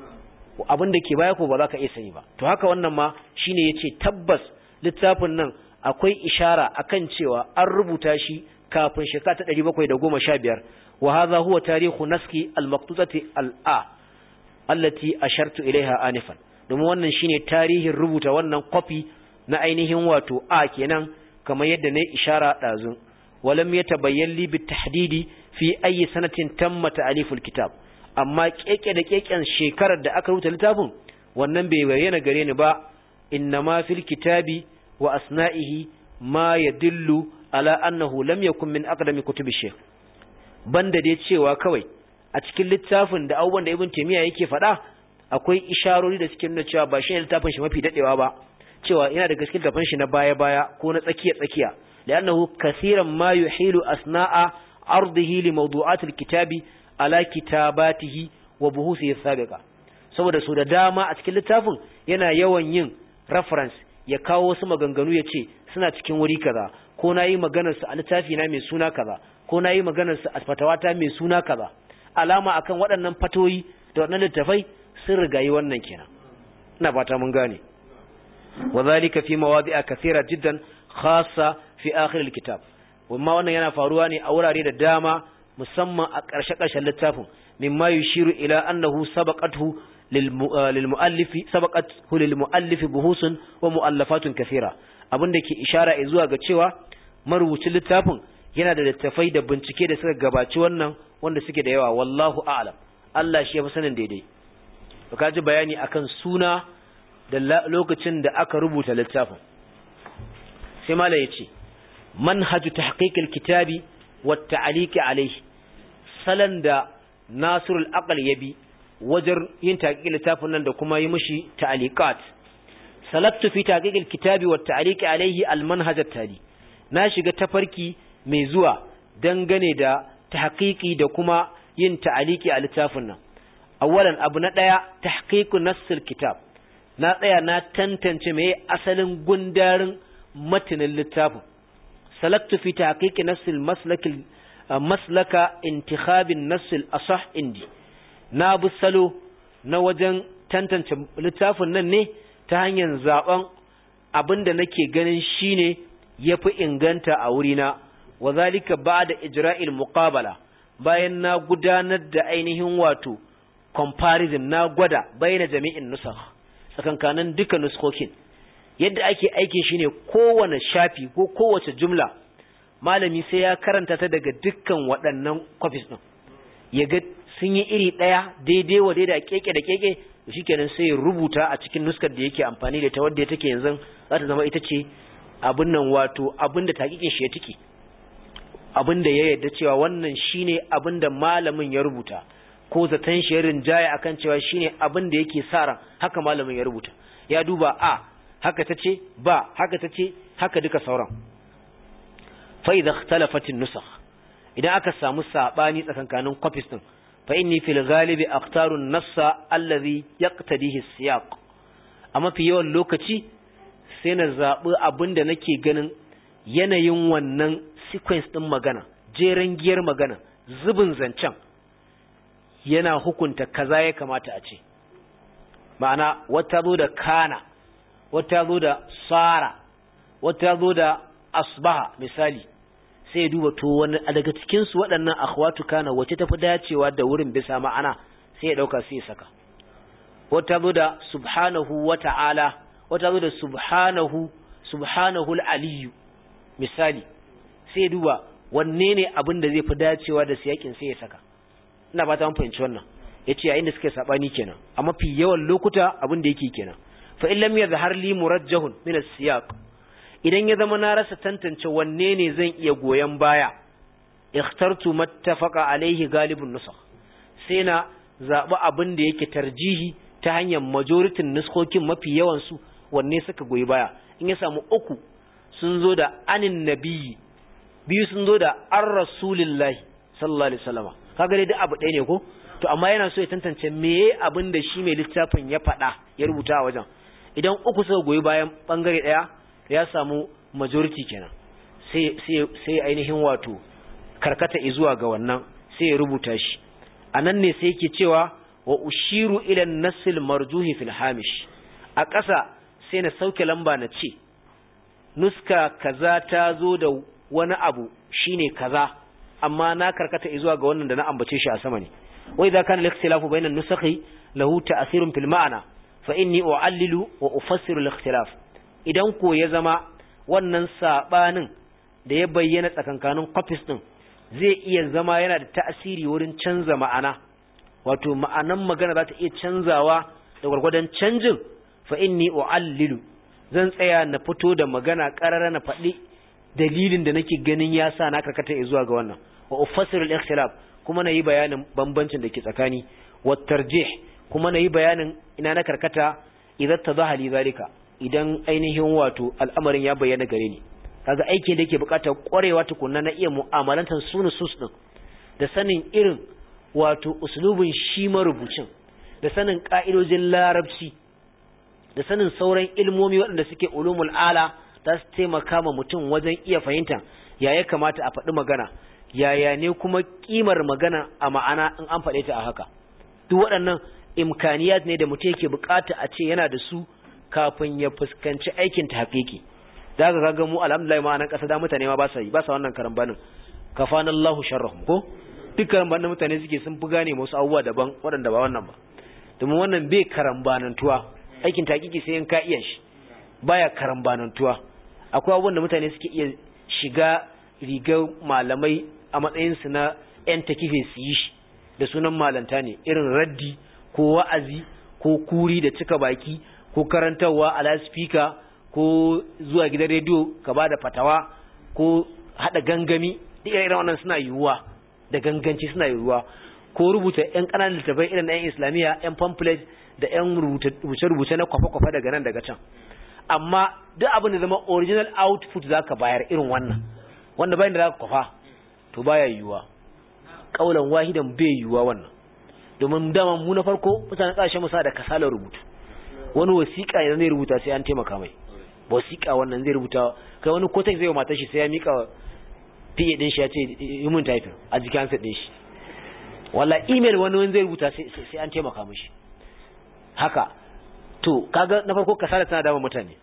abin da ke baya ko ba za ka iya sani ba to haka wannan ma shine yace tabbas littafin nan akwai ishara akan cewa an rubuta shi kafin shekara ta 715 wa hadha huwa tarihu naski al-maqtutati al-a allati ashartu ilaiha anifan domin wannan shine tarihin rubuta wannan copy na ainihin wato a kenan kamar yadda ne ishara dazun walam yatabayyan li bitahdidi fi ayi sanatin tamma ta'aliful kitab amma keke da keken shekarar da aka rubuta littafin wannan bai bayyana gare ni ba innama fil kitabi wa asna'ihi ma yadullu ala annahu lam yakun min aqdami kutubi shaykh banda dai cewa kawai a cikin littafin da abubuwan da ibn taymiya yake faɗa akwai isharori da suke nuna cewa ba shi littafin shi mafi dadewa ba cewa yana da gaskiya littafin shi na baya baya ko na tsakiya tsakiya li'annahu kaseeran ma yuhilu asna'a ardihi li mawdu'atil kitabi ala kitabatihi wa buhusihi sabiqa saboda su da dama a cikin littafin yana yawan yin reference ya kawo wasu maganganu ya ce suna cikin wuri kaza ko na yi maganarsu a littafi na mai suna kaza ko na yi maganarsu a fatawata mai suna kaza alama akan waɗannan fatoyi da waɗannan littafai sun rigayi wannan kenan ina fata mun gane wa zalika fi mawadi'a kathira jiddan khassa fi akhir alkitab wamma wannan yana faruwa ne a wurare da dama musamman a ƙarshe ƙarshen littafin mimma yushiru ila annahu sabaqathu للمؤلف سبقته للمؤلف بحوث ومؤلفات كثيرة abin da ke ishara zuwa ga cewa marubucin littafin yana da littafai da bincike da suka gabaci wannan wanda suke da yawa wallahu a'lam Allah shi ya fi sanin daidai ka ji bayani akan suna da lokacin da aka rubuta littafin sai mala yace manhaju tahqiq alkitabi wa ta'liq alayhi salan da nasirul aqal yabi wajen yin taƙiƙin littafin nan da kuma yi mishi ta'aliqat salaktu fi taqiqil kitabi wa ta'liqi alayhi al-manhaj at-tali na shiga tafarki mai zuwa dangane da tahqiqi da kuma yin ta'liqi a littafin nan awwalan abu na daya tahqiqu nassil kitab na tsaya na tantance me asalin gundarin matanin littafin salaktu fi tahqiqi nassil maslakil maslaka intikhabin nassil asah indi na bi salo na wajen tantance littafin nan ne ta hanyar zaben abin da nake ganin shine yafi inganta a wurina wa zalika ba'da ijra'il muqabala bayan na gudanar da ainihin wato comparison na gwada bayyana jami'in nusakh tsakankanin duka nuskokin yadda ake aikin shine kowane shafi ko kowace jumla malami sai ya karanta ta daga dukkan waɗannan copies din ya ga sun yi iri ɗaya daidai wa daidai keke da keke shikenan sai ya rubuta a cikin nuskar da yake amfani da ta wadda take yanzu za ta zama ita ce abin nan wato abin da takikin shi ya tiki abin da ya yarda cewa wannan shine abin da malamin ya rubuta ko zaton shi ya rinjaya akan cewa shine abin da yake sa ran haka malamin ya rubuta ya duba a haka ta ce ba haka ta ce haka duka sauran fa idza ikhtalafat an-nusakh idan aka samu sabani tsakankanin copies din fa inni fil ghalibi akhtaru an-nassa alladhi yaqtadihi as-siyaq amma fi yawan lokaci sai na zabi abinda nake ganin yanayin wannan sequence din magana jeren giyar magana zubin zancen yana hukunta kaza ya kamata a ce ma'ana wata zo da kana wata zo da sara wata zo da asbaha misali sai duba to wani daga cikin su waɗannan akhwatu kana wace tafi dacewa da wurin bisa ma'ana sai ya dauka sai ya saka wata zo da subhanahu wa ta'ala wata zo da subhanahu subhanahu al-aliyyu misali sai duba wanne ne abin da zai fi dacewa da siyakin sai ya saka ina ba ta mun fahimci wannan yace yayin da suke sabani kenan a mafi yawan lokuta abin da yake kenan fa in lam yadhhar li murajjahun min as-siyaq idan ya zama na rasa tantance wanne ne zan iya goyen baya ikhtartu mattafaqa alaihi galibun nusakh sai na zabi abin da yake tarjihi ta hanyar majoritin nuskokin mafi yawan su wanne suka goyi baya in ya samu uku sun zo da anin nabiyyi biyu sun zo da ar rasulillahi sallallahu alaihi wasallama kaga dai duk abu ɗaya ne ko to amma yana so ya tantance meye abin da shi mai littafin ya faɗa ya rubuta a wajen idan uku suka goyi bayan bangare ɗaya ya samu majority kenan sai sai sai ainihin wato karkata zuwa ga wannan sai ya rubuta shi anan ne sai yake cewa wa ushiru ila an-nasil marjuhi fil hamish a ƙasa sai na sauke lamba na ce nuska kaza ta zo da wani abu shine kaza amma na karkata zuwa ga wannan da na ambace shi a sama ne wa idza kana al-ikhtilafu bayna an-nusakhi lahu ta'thirun fil ma'na fa inni u'allilu wa ufassiru al-ikhtilaf idan ko ya zama wannan sabanin da ya bayyana tsakankanin copies din zai iya zama yana da ta'asiri wurin canza ma'ana wato ma'anan magana za ta iya canzawa da gwargwadon canjin fa inni u'allilu zan tsaya na fito da magana karara na faɗi dalilin da nake ganin ya sa na karkata zuwa ga wannan wa ufassiru al-ikhtilaf kuma nayi bayanin bambancin da ke tsakani wa tarjih kuma nayi bayanin ina na karkata idan tadaha li zalika idan ainihin wato al'amarin ya bayyana gare ni kaga aiki da yake bukatar kwarewa tukunna na iya mu'amalantar sunu sus din da sanin irin wato uslubin shi marubucin da sanin ka'idojin larabci da sanin sauran ilmomi waɗanda suke ulumul ala za su taimaka ma mutum wajen iya fahimta ya ya kamata a faɗi magana yaya ne kuma kimar magana a ma'ana in an faɗe ta a haka duk waɗannan imkaniyat ne da mutum yake bukata a ce yana da su kafin ya fuskanci aikin ta haƙiƙi da ga ga mu alhamdulillah ma nan ƙasa da mutane ma ba sa yi ba sa wannan karambanin kafanallahu sharrahum ko duk karambanin mutane suke sun fi gane wasu abubuwa daban waɗanda ba wannan ba domin wannan bai karambanantuwa aikin taƙiƙi sai in ka iya shi baya karambanantuwa akwai abubuwan da mutane suke iya shiga rigar malamai a matsayinsu na 'yan takife su yi shi da sunan malanta ne irin raddi ko wa'azi ko kuri da cika baki ko karantarwa a laspika ko zuwa gidan rediyo ka ba da fatawa ko haɗa gangami duk irin wannan suna yiwuwa da ganganci suna yiwuwa ko rubuta 'yan ƙananan littafai irin na 'yan islamiyya 'yan pamphlet da 'yan rubuce-rubuce na kwafa-kwafa daga nan daga can amma duk abin da zama original output za ka bayar irin wannan wanda bayan da za ka kwafa to baya yiwuwa kaulan wahidan bai yiwuwa wannan domin dama mu na farko mutane kasashen musa da kasalar rubutu wani wasiƙa idan zai rubuta sai an taimaka mai wasiƙa wannan zai rubuta kai wani kotek zai wa matar shi sai ya mika fiye din shi ya ce yi mun typing a jikin hansa din shi wala email wani wani zai rubuta sai an taimaka mishi haka to kaga na farko kasala tana dama mutane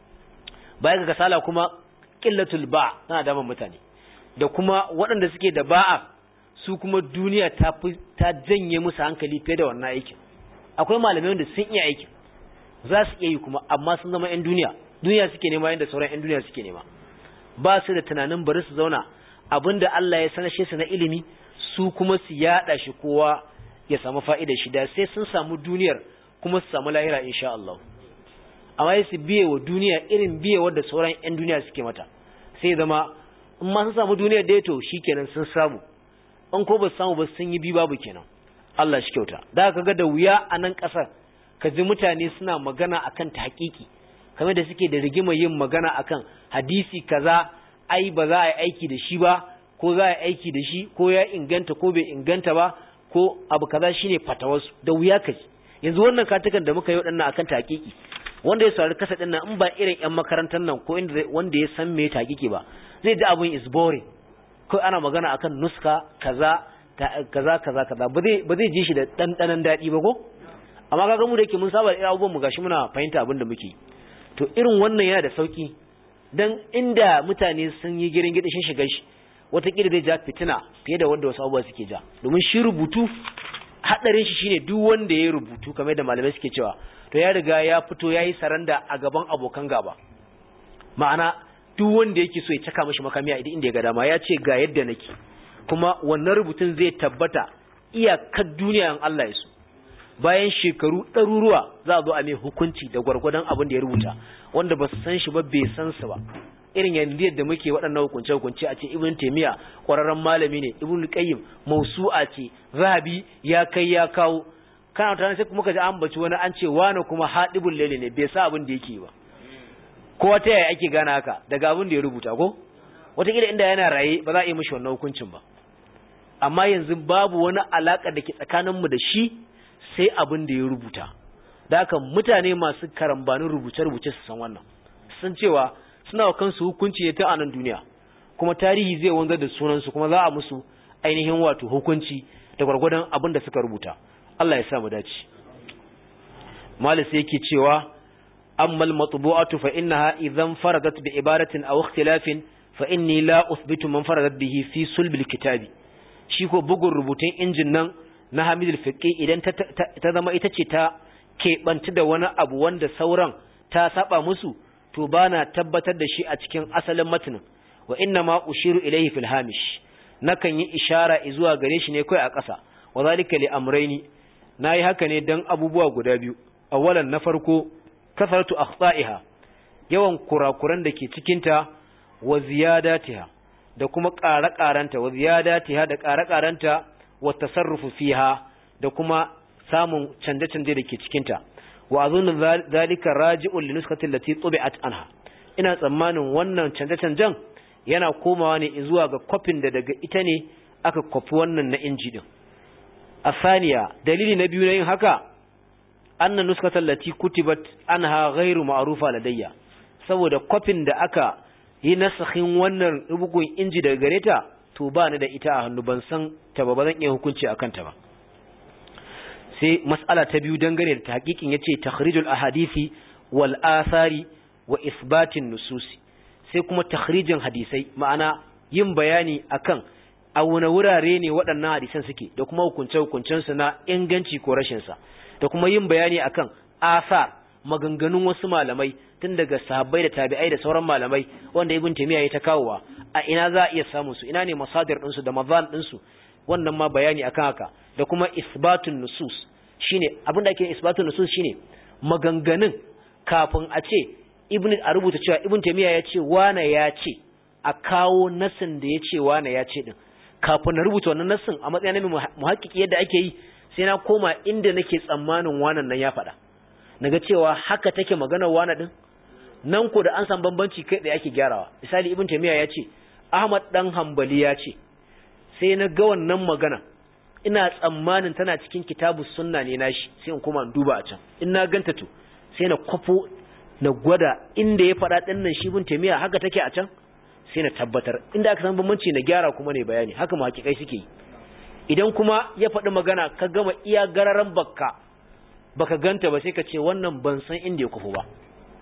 baya ga kasala kuma qillatul ba tana dama mutane da kuma waɗanda suke da ba'a su kuma duniya ta ta janye musu hankali fiye da wannan aikin akwai malamai wanda sun iya aikin za su iya yi kuma amma sun zama 'yan duniya duniya suke nema yadda sauran 'yan duniya suke nema ba su da tunanin bari su zauna abinda Allah ya sanashe su na ilimi su kuma su yada shi kowa ya samu fa'idar shi da sai sun samu duniyar kuma su samu lahira insha Allah amma su biye wa duniya irin biye wadda sauran 'yan duniya suke mata sai zama in ma sun samu duniyar da to shikenan sun samu in ko ba su samu ba sun yi bi babu kenan Allah shi kyauta da ka ga da wuya a nan ƙasar ka ji mutane suna magana akan ta hakiki kamar da suke da rigima yin magana akan hadisi kaza ai ba za a yi aiki da shi ba ko za a yi aiki da shi ko ya inganta ko bai inganta ba ko abu kaza shine fatawarsu da wuya ka ji yanzu wannan katukan da muka yi waɗannan akan ta hakiki wanda ya saurari kasa ɗin nan in ba irin yan makarantar nan ko wanda ya san me ta hakiki ba zai ji abin is boring ko ana magana akan nuska kaza kaza kaza kaza ba zai ba zai ji shi da dandanan dadi ba ko amma kaga mu da yake mun saba da abubuwan mu gashi muna fahimta abin da muke to irin wannan yana da sauki dan inda mutane sun yi girin gidi shin shiga shi watakila zai ja fitina fiye da wanda wasu abubuwa suke ja domin shi rubutu hadarin shi shine duk wanda ya rubutu kamar da malamai suke cewa to ya riga ya fito yayi saranda a gaban abokan gaba ma'ana duk wanda yake so ya caka mashi makami a inda ya ga dama ya ce ga yadda nake kuma wannan rubutun zai tabbata iyakar duniya in Allah ya so bayan shekaru ɗaruruwa za a zo a mai hukunci da gwargwadon abin da ya rubuta wanda ba su san shi ba bai san su ba irin yanzu yadda muke waɗannan hukunce hukunce a ce ibn taymiya ƙwararren malami ne ibn qayyim mausu'a ce zahabi ya kai ya kawo kana tana sai kuma ka ji an baci wani an ce wani kuma hadibul laili ne bai sa abin da yake ba ko ta yaya ake gane haka daga abin da ya rubuta ko wataƙila inda yana raye ba za a yi mishi wannan hukuncin ba amma yanzu babu wani alaƙa da ke tsakaninmu da shi sai abin da ya rubuta da haka mutane masu karambanin rubuce-rubuce su san wannan sun cewa suna wa kansu hukunci ne ta anan duniya kuma tarihi zai wanzar da sunansu kuma za a musu ainihin wato hukunci da gwargwadon abin da suka rubuta Allah ya sa mu dace malis yake cewa amma al-matbu'atu fa innaha idan faradat bi ibaratin aw ikhtilafin fa inni la uthbitu man faradat bihi fi sulb al-kitabi shi ko bugun rubutun injin nan na Hamid al-Fiqi idan ta, zama ita ce ta keɓanci da wani abu wanda sauran ta saba musu to bana tabbatar da shi a cikin asalin matanin wa inna ma ushiru ilayhi fil hamish nakan yi ishara zuwa gare shi ne kai a ƙasa wa zalika li amrayni nayi haka ne dan abubuwa guda biyu awalan na farko kasaratu akhta'iha yawan kurakuran da ke cikin ta wa ziyadatiha da kuma ƙare-ƙarenta wa ziyadatiha da ƙare-ƙarenta wa tasarrufu fiha da kuma samun canje-canje da ke cikin ta wa azunnu zalika raji'un li nuskati allati tubi'at anha ina tsammanin wannan canje-canjen yana komawa ne zuwa ga kwafin da daga ita ne aka kwafi wannan na inji din asaniya dalili na biyu na yin haka anna nuskata allati kutibat anha ghairu ma'rufa ladayya saboda kofin da aka yi nasakhin wannan bugun inji daga gare ta to ba ni da ita a hannu ban san ta ba zan iya hukunci akan ta ba sai mas'ala ta biyu dangane da tahqiqin yace takhrijul ahadisi wal athari wa isbatin nususi sai kuma takhrijin hadisai ma'ana yin bayani akan a wani wurare ne waɗannan hadisan suke da kuma hukunce su na inganci ko rashin sa da kuma yin bayani akan asar maganganun wasu malamai tun daga sahabbai da tabi'ai da sauran malamai wanda ibn taymiya ya ta kawowa a ina za a iya samu su ina ne masadir din su da mazan din su wannan ma bayani akan haka da kuma isbatun nusus shine abin da ake isbatun nusus shine maganganun kafin a ce ibn a rubuta cewa ibn taymiya ya ce wane ya ce a kawo nasin da ya ce wane ya ce din kafin na rubuta wannan nasin a matsayin mai muhakkiki yadda ake yi sai na koma inda nake tsammanin wanan nan ya faɗa naga cewa haka take maganar wana din nan ko da an san bambanci kai da ake gyarawa misali ibn taymiya ya ce ahmad dan hanbali ya ce sai na ga wannan magana ina tsammanin tana cikin kitabu sunna ne nashi sai in koma in duba a can in na ganta to sai na kwafo na gwada inda ya faɗa ɗin nan shi ibn taymiya haka take a can sai na tabbatar inda aka san bambanci na gyara kuma ne bayani haka mu hakikai suke yi idan kuma ya faɗi magana ka gama iya gararan bakka baka ganta ba sai ka ce wannan ban san inda ya kufu ba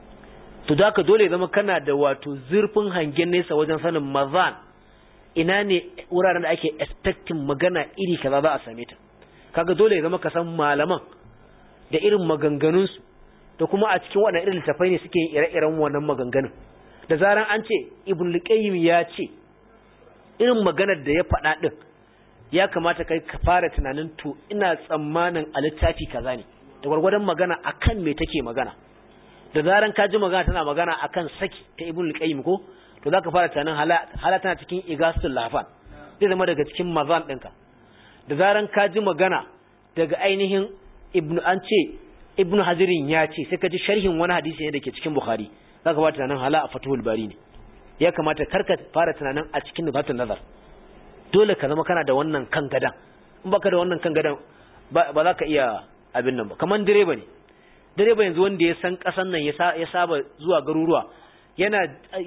to da ka dole zama kana da wato zurfin hangen nesa wajen sanin mazan ina ne wuraren da ake expecting magana iri kaza za a same ta kaga dole ya zama ka san malaman da irin maganganunsu da kuma a cikin waɗannan irin littafai ne suke yin ire-iren wannan maganganun da zaran an ce ibn liqayyim ya ce irin maganar da ya faɗa din ya kamata kai ka fara tunanin to ina tsammanin a littafi kaza ne da gwargwadon magana akan me take magana da zaran ka ji magana tana magana akan saki ta ibn al-qayyim ko to zaka fara tunanin hala tana cikin igasul lafan zai zama daga cikin mazan ɗinka da zaran ka ji magana daga ainihin ibn an ce ibn hajirin ya ce sai ka ji sharhin wani hadisi ne dake cikin bukhari zaka fara tunanin hala a fatuhul bari ne ya kamata karka fara tunanin a cikin nubatun nazar dole ka zama kana da wannan kan gadan in baka da wannan kan gadan ba za ka iya abin nan ba kaman direba ne direba yanzu wanda ya san kasan nan ya saba zuwa garuruwa yana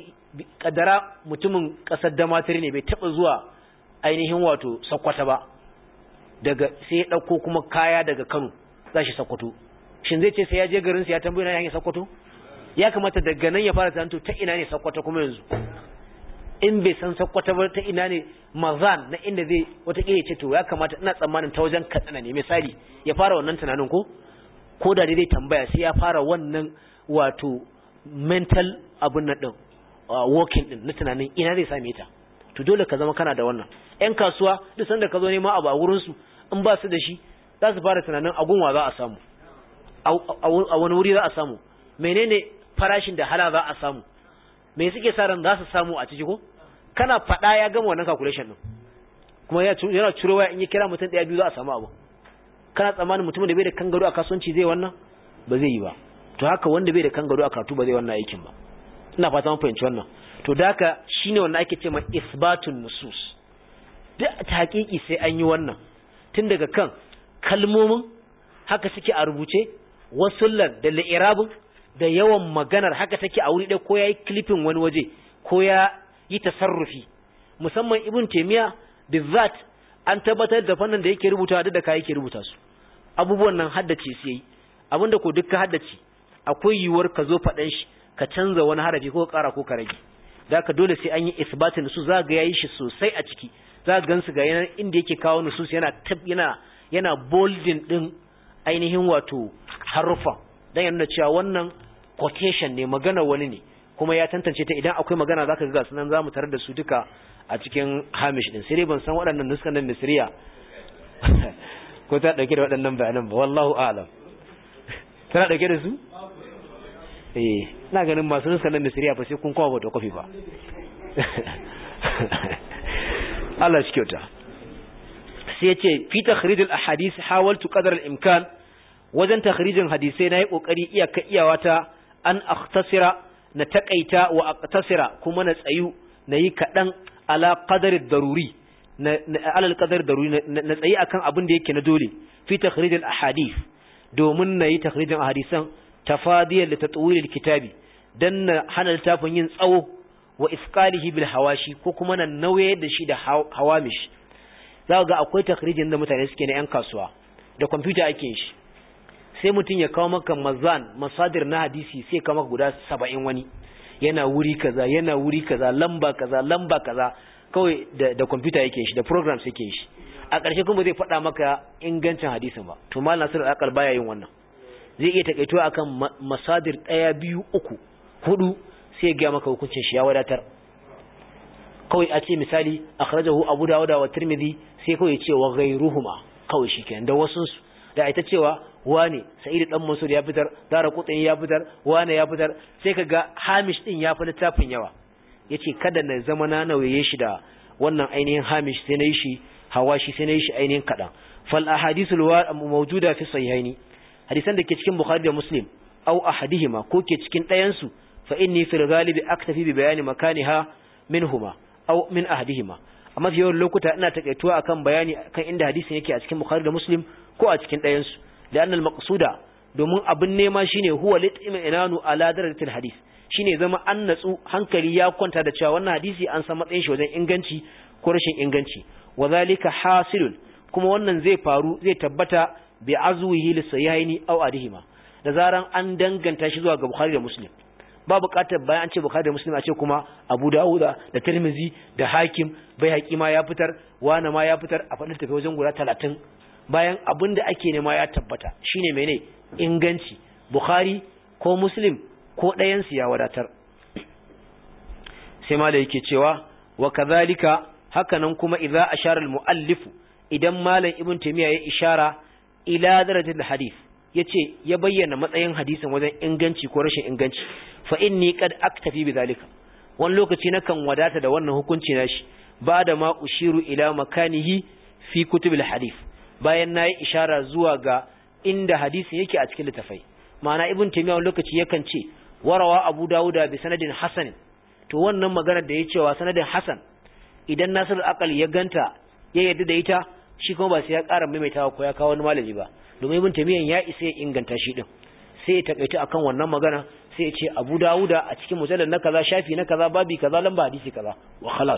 kadara mutumin kasar damatiri ne bai taba zuwa ainihin wato sakkwata ba daga sai ya dauko kuma kaya daga Kano zashi sakkwato shin zai ce sai ya je garin sa ya tambaye na hanyar sakkwato ya kamata daga nan ya fara tanto ta ina ne sakkwata kuma yanzu in bai san sakkwata ba ta ina ne mazan na inda zai wata ya ce to ya kamata ina tsammanin ta wajen katsina ne misali ya fara wannan tunanin ko ko da dai tambaya sai ya fara wannan wato mental abun nan din working din na tunanin ina zai same ta to dole ka zama kana da wannan yan kasuwa duk sanda ka zo nema abu a wurin su in ba su da shi za su fara tunanin agunwa za a samu a wani wuri za a samu menene farashin da hala za a samu me suke sa ran za su samu a ciki ko kana faɗa ya gama wannan calculation din kuma yana ciro waya in ya kira mutum ɗaya biyu za a samu abu kana tsammanin mutumin da bai da kangaro a kasuwanci zai wannan ba zai yi ba to haka wanda bai da kangaro a karatu ba zai wannan aikin ba ina fata mun fahimci wannan to da haka shine wannan ake ce ma isbatun nusus duk ta hakiki sai an yi wannan tun daga kan kalmomin haka suke a rubuce wasullan da li'irabin da yawan maganar haka take a wuri ɗaya ko ya yi klifin wani waje ko ya yi tasarrufi musamman ibn taimiya bizat an tabbatar da fannin da yake rubuta duk da ka yake rubuta su abubuwan nan haddace su yayi abinda ko duk ka haddace akwai yiwuwar ka zo faɗan shi ka canza wani harafi ko ka ƙara ko ka rage da ka dole sai an yi isbatin su za ga yayi shi sosai a ciki za ga gansu ga yana inda yake kawo nusus yana yana yana bolding din ainihin wato harufan dan yana cewa wannan quotation ne magana wani ne kuma ya tantance ta idan akwai magana zaka ga sunan zamu tarar da su duka a cikin hamish din sai dai ban san waɗannan nuskan nan misriya ko ta dauke da waɗannan bayanan ba wallahu a'lam tana dauke da su eh ina ganin masu nuskan nan misriya ba sai kun kawo da kofi ba Allah shi kyauta sai ya ce fi takhrijul ahadith hawaltu qadar al-imkan wajen takhrijin hadisai nayi kokari iyaka iyawata an akhtasira na takaita wa aqtasira kuma na tsayu nayi kadan ala qadar daruri na ala qadar daruri na tsayi akan abin da yake na dole fi takhrijul ahadith domin na yi takhrijin hadisan tafadiyar da tatwilil kitabi dan na hana littafin yin tsawo wa isqalihi bil hawashi ko kuma na nauye da shi da hawamish za ga akwai takhrijin da mutane suke na yan kasuwa da kwamfuta ake yin shi sai mutum ya kawo maka mazan masadir na hadisi sai kawo maka guda saba'in wani yana wuri kaza yana wuri kaza lamba kaza lamba kaza kawai da da kwamfuta yake shi da programs yake shi a ƙarshe kuma zai faɗa maka ingancin hadisin ba to mal nasir al baya yin wannan zai iya takaito akan masadir ɗaya biyu uku hudu sai ya ga maka hukuncin shi ya wadatar kawai a ce misali akhrajahu abu dawud wa tirmidhi sai kawai ya ce wa ghayruhuma kawai shikenan da wasu da ita cewa wane sa'idu dan mansur ya fitar dara kutsin ya fitar wane ya fitar sai kaga hamish din ya fi littafin yawa yace kada na zama na nauye shi da wannan ainihin hamish sai na yi shi hawashi sai na yi shi ainihin kadan fal ahadithul mawjuda fi sahihaini hadisan da ke cikin bukhari da muslim aw ahadihima ko ke cikin ɗayan su fa inni fil ghalibi aktafi bi bayani makaniha minhuma aw min ahadihima amma fi yawan lokuta ina takaituwa akan bayani kan inda hadisin yake a cikin bukhari da muslim ko a cikin ɗayan su لأن المقصود domin abin nema shine huwa lit'minanu ala darajatil hadis shine zama an natsu hankali ya kwanta da cewa wannan hadisi an san matsayin shi wajen inganci ko rashin inganci wadhalika hasilun kuma wannan zai faru zai tabbata bi azwihi li sahihaini aw adihima da zaran an danganta shi zuwa ga bukhari da muslim ba buƙatar bayan an ce bukhari da muslim a ce kuma abu dawuda da tirmizi da hakim bai haƙi ma ya fitar wana ma ya fitar a faɗin tafi wajen guda talatin bayan abin da ake nema ya tabbata shine mene inganci bukhari ko muslim ko ɗayansu ya wadatar sai ma da yake cewa wa kazalika hakanan kuma idza ashara al-muallifu idan malam ibn taymiya ya ishara ila darajatil hadith yace ya bayyana matsayin hadisin wajen inganci ko rashin inganci fa inni qad aktafi bidhalika wani lokaci nakan wadata da wannan hukunci nashi ba da ma ushiru ila makanihi fi kutubil hadith bayan na yi ishara zuwa ga inda hadisin yake a cikin littafai ma'ana ibn taymiya wani lokaci yakan ce warawa abu dawuda bi sanadin hasan to wannan maganar da ya cewa sanadin hasan idan nasir al ya ganta ya yarda da ita shi kuma ba sai ya ƙara maimaitawa ko ya kawo wani malami ba domin ibn taymiya ya isa ya inganta shi din sai ya takaita akan wannan magana sai ya ce abu dawuda a cikin mujallal na kaza shafi na kaza babi kaza lamba hadisi kaza wa khalas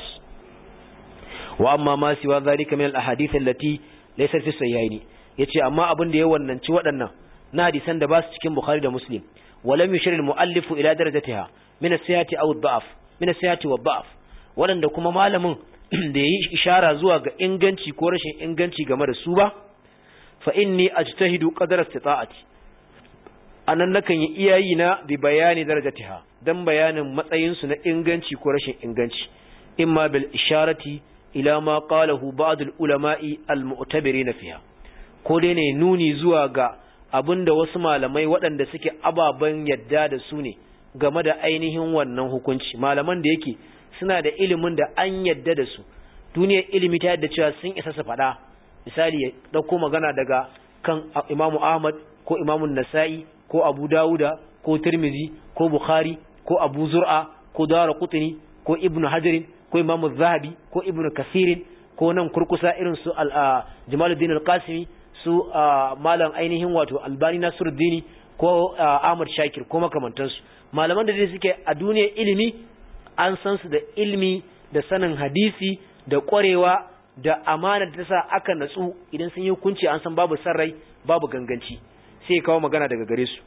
wa amma ma siwa zalika min al ahadith allati laysar fi sayyaini yace amma abin da ya wannanci waɗannan na hadisan da ba su cikin bukhari da muslim walam yushir al-muallif ila darajatiha min as-sihhati aw ad-da'f min as-sihhati wa ad-da'f waɗanda kuma malamin da yayi ishara zuwa ga inganci ko rashin inganci game da su ba fa inni ajtahidu qadar istita'ati anan nakan yi iyayi na bi bayani darajatiha dan bayanin matsayin su na inganci ko rashin inganci imma bil isharati ila ma qalahu ba'd al-ulama'i al-mu'tabirin fiha ko dai ne nuni zuwa ga abinda wasu malamai waɗanda suke ababen yadda da su ne game da ainihin wannan hukunci malaman da yake suna da ilimin da an yadda da su duniyar ilimi ta yadda cewa sun isa su faɗa misali ya ɗauko magana daga kan imamu ahmad ko imamu nasa'i ko abu dawuda ko tirmizi ko bukhari ko abu zur'a ko dara kutuni ko ibnu hajarin ko imamu zahabi ko ibnu kasirin ko nan kurkusa irin su jamaluddin al-qasimi su malam ainihin wato albani nasiruddini ko ahmad shakir ko makamantansu malaman da dai suke a duniyar ilimi an san su da ilimi da sanin hadisi da ƙwarewa da amana da ta sa aka natsu idan sun yi hukunci an san babu sarrai babu ganganci sai kawo magana daga gare su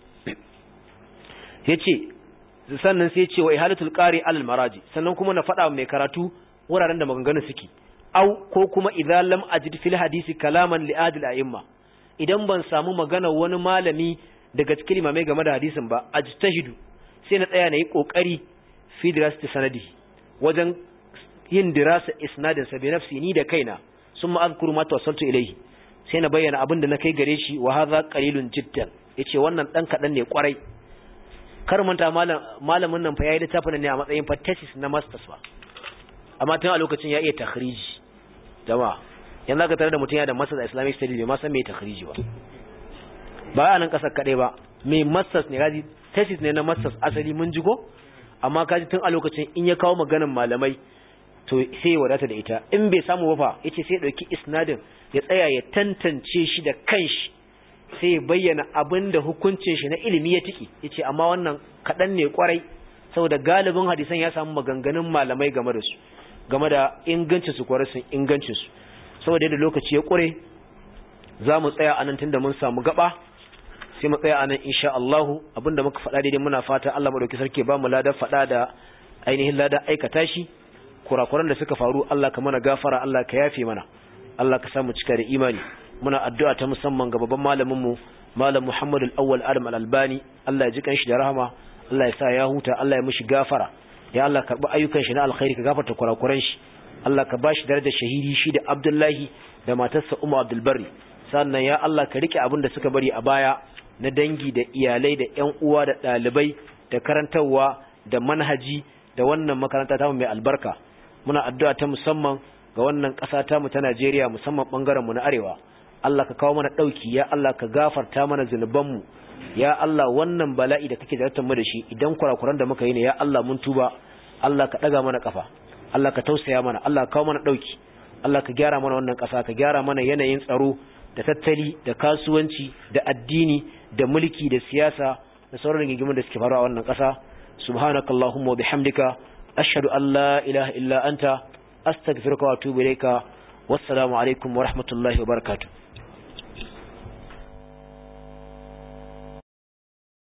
yace sannan sai ce wa ihalatul qari alal maraji sannan kuma na faɗa mai karatu wuraren da maganganu suke au ko kuma idan lam ajid fil hadisi kalaman li adil a'imma idan ban samu magana wani malami daga cikin imamai game da hadisin ba ajtahidu sai na tsaya na yi kokari fi dirasati sanadi wajen yin dirasa isnadin sa bi nafsi ni da kaina summa azkuru ma tawassaltu ilayhi sai na bayyana abin da na kai gare shi wa hadha qalilun jiddan yace wannan dan kadan ne kwarai kar manta malamin nan fa yayi littafin ne a matsayin fa thesis na masters ba amma tun a lokacin ya iya takhriji jama'a yanzu ka tare da mutum ya da masters islamic studies bai ma san me takhriji ba ba a nan kasar kadai ba mai masters ne kaji thesis ne na masters asali mun ji ko amma kaji tun a lokacin in ya kawo maganan malamai to sai ya wadata da ita in bai samu ba fa yace sai ya dauki isnadin ya tsaya ya tantance shi da kanshi sai ya bayyana abin da hukuncin shi na ilimi ya tiki yace amma wannan kadan ne kwarai saboda galibin hadisan ya samu maganganun malamai game da su game da ingancin su kwarai sun ingancin su saboda yadda lokaci ya kure za mu tsaya anan tunda mun samu gaba sai mu tsaya anan insha Allah abinda muka faɗa daidai muna fata Allah madauki sarki ba mu ladan faɗa da ainihin ladan aikata shi kurakuran da suka faru Allah ka mana gafara Allah ka yafe mana Allah ka samu cika da imani muna addu'a ta musamman ga babban malamin mu malam Muhammad al-Awwal Adam al-Albani Allah ya ji kanshi da rahama Allah ya sa ya huta Allah ya mishi gafara ya Allah karbi ayyukan shi na alkhairi ka gafarta kurakuran shi Allah ka bashi darajar shahidi shi da Abdullahi da matarsa Umma Abdul Barri sannan ya Allah ka rike abin da suka bari a baya na dangi da iyalai da ƴan uwa da ɗalibai da karantarwa da manhaji da wannan makaranta ta mai albarka muna addu'a ta musamman ga wannan ƙasa ta mu ta Najeriya musamman bangaren mu na arewa Allah ka kawo mana dauki ya Allah ka gafarta mana zunuban mu ya Allah wannan bala'i da kake zartar mu da shi idan kurakuran da muka yi ne ya Allah mun tuba Allah ka daga mana kafa Allah ka tausaya mana Allah ka kawo mana dauki Allah ka gyara mana wannan ƙasa ka gyara mana yanayin tsaro da tattali da kasuwanci da addini da mulki da siyasa da sauran rigimin da suke faruwa a wannan ƙasa subhanakallahumma wa bihamdika ashhadu an la ilaha illa anta astaghfiruka wa atubu ilayka wassalamu alaikum wa rahmatullahi wa barakatuh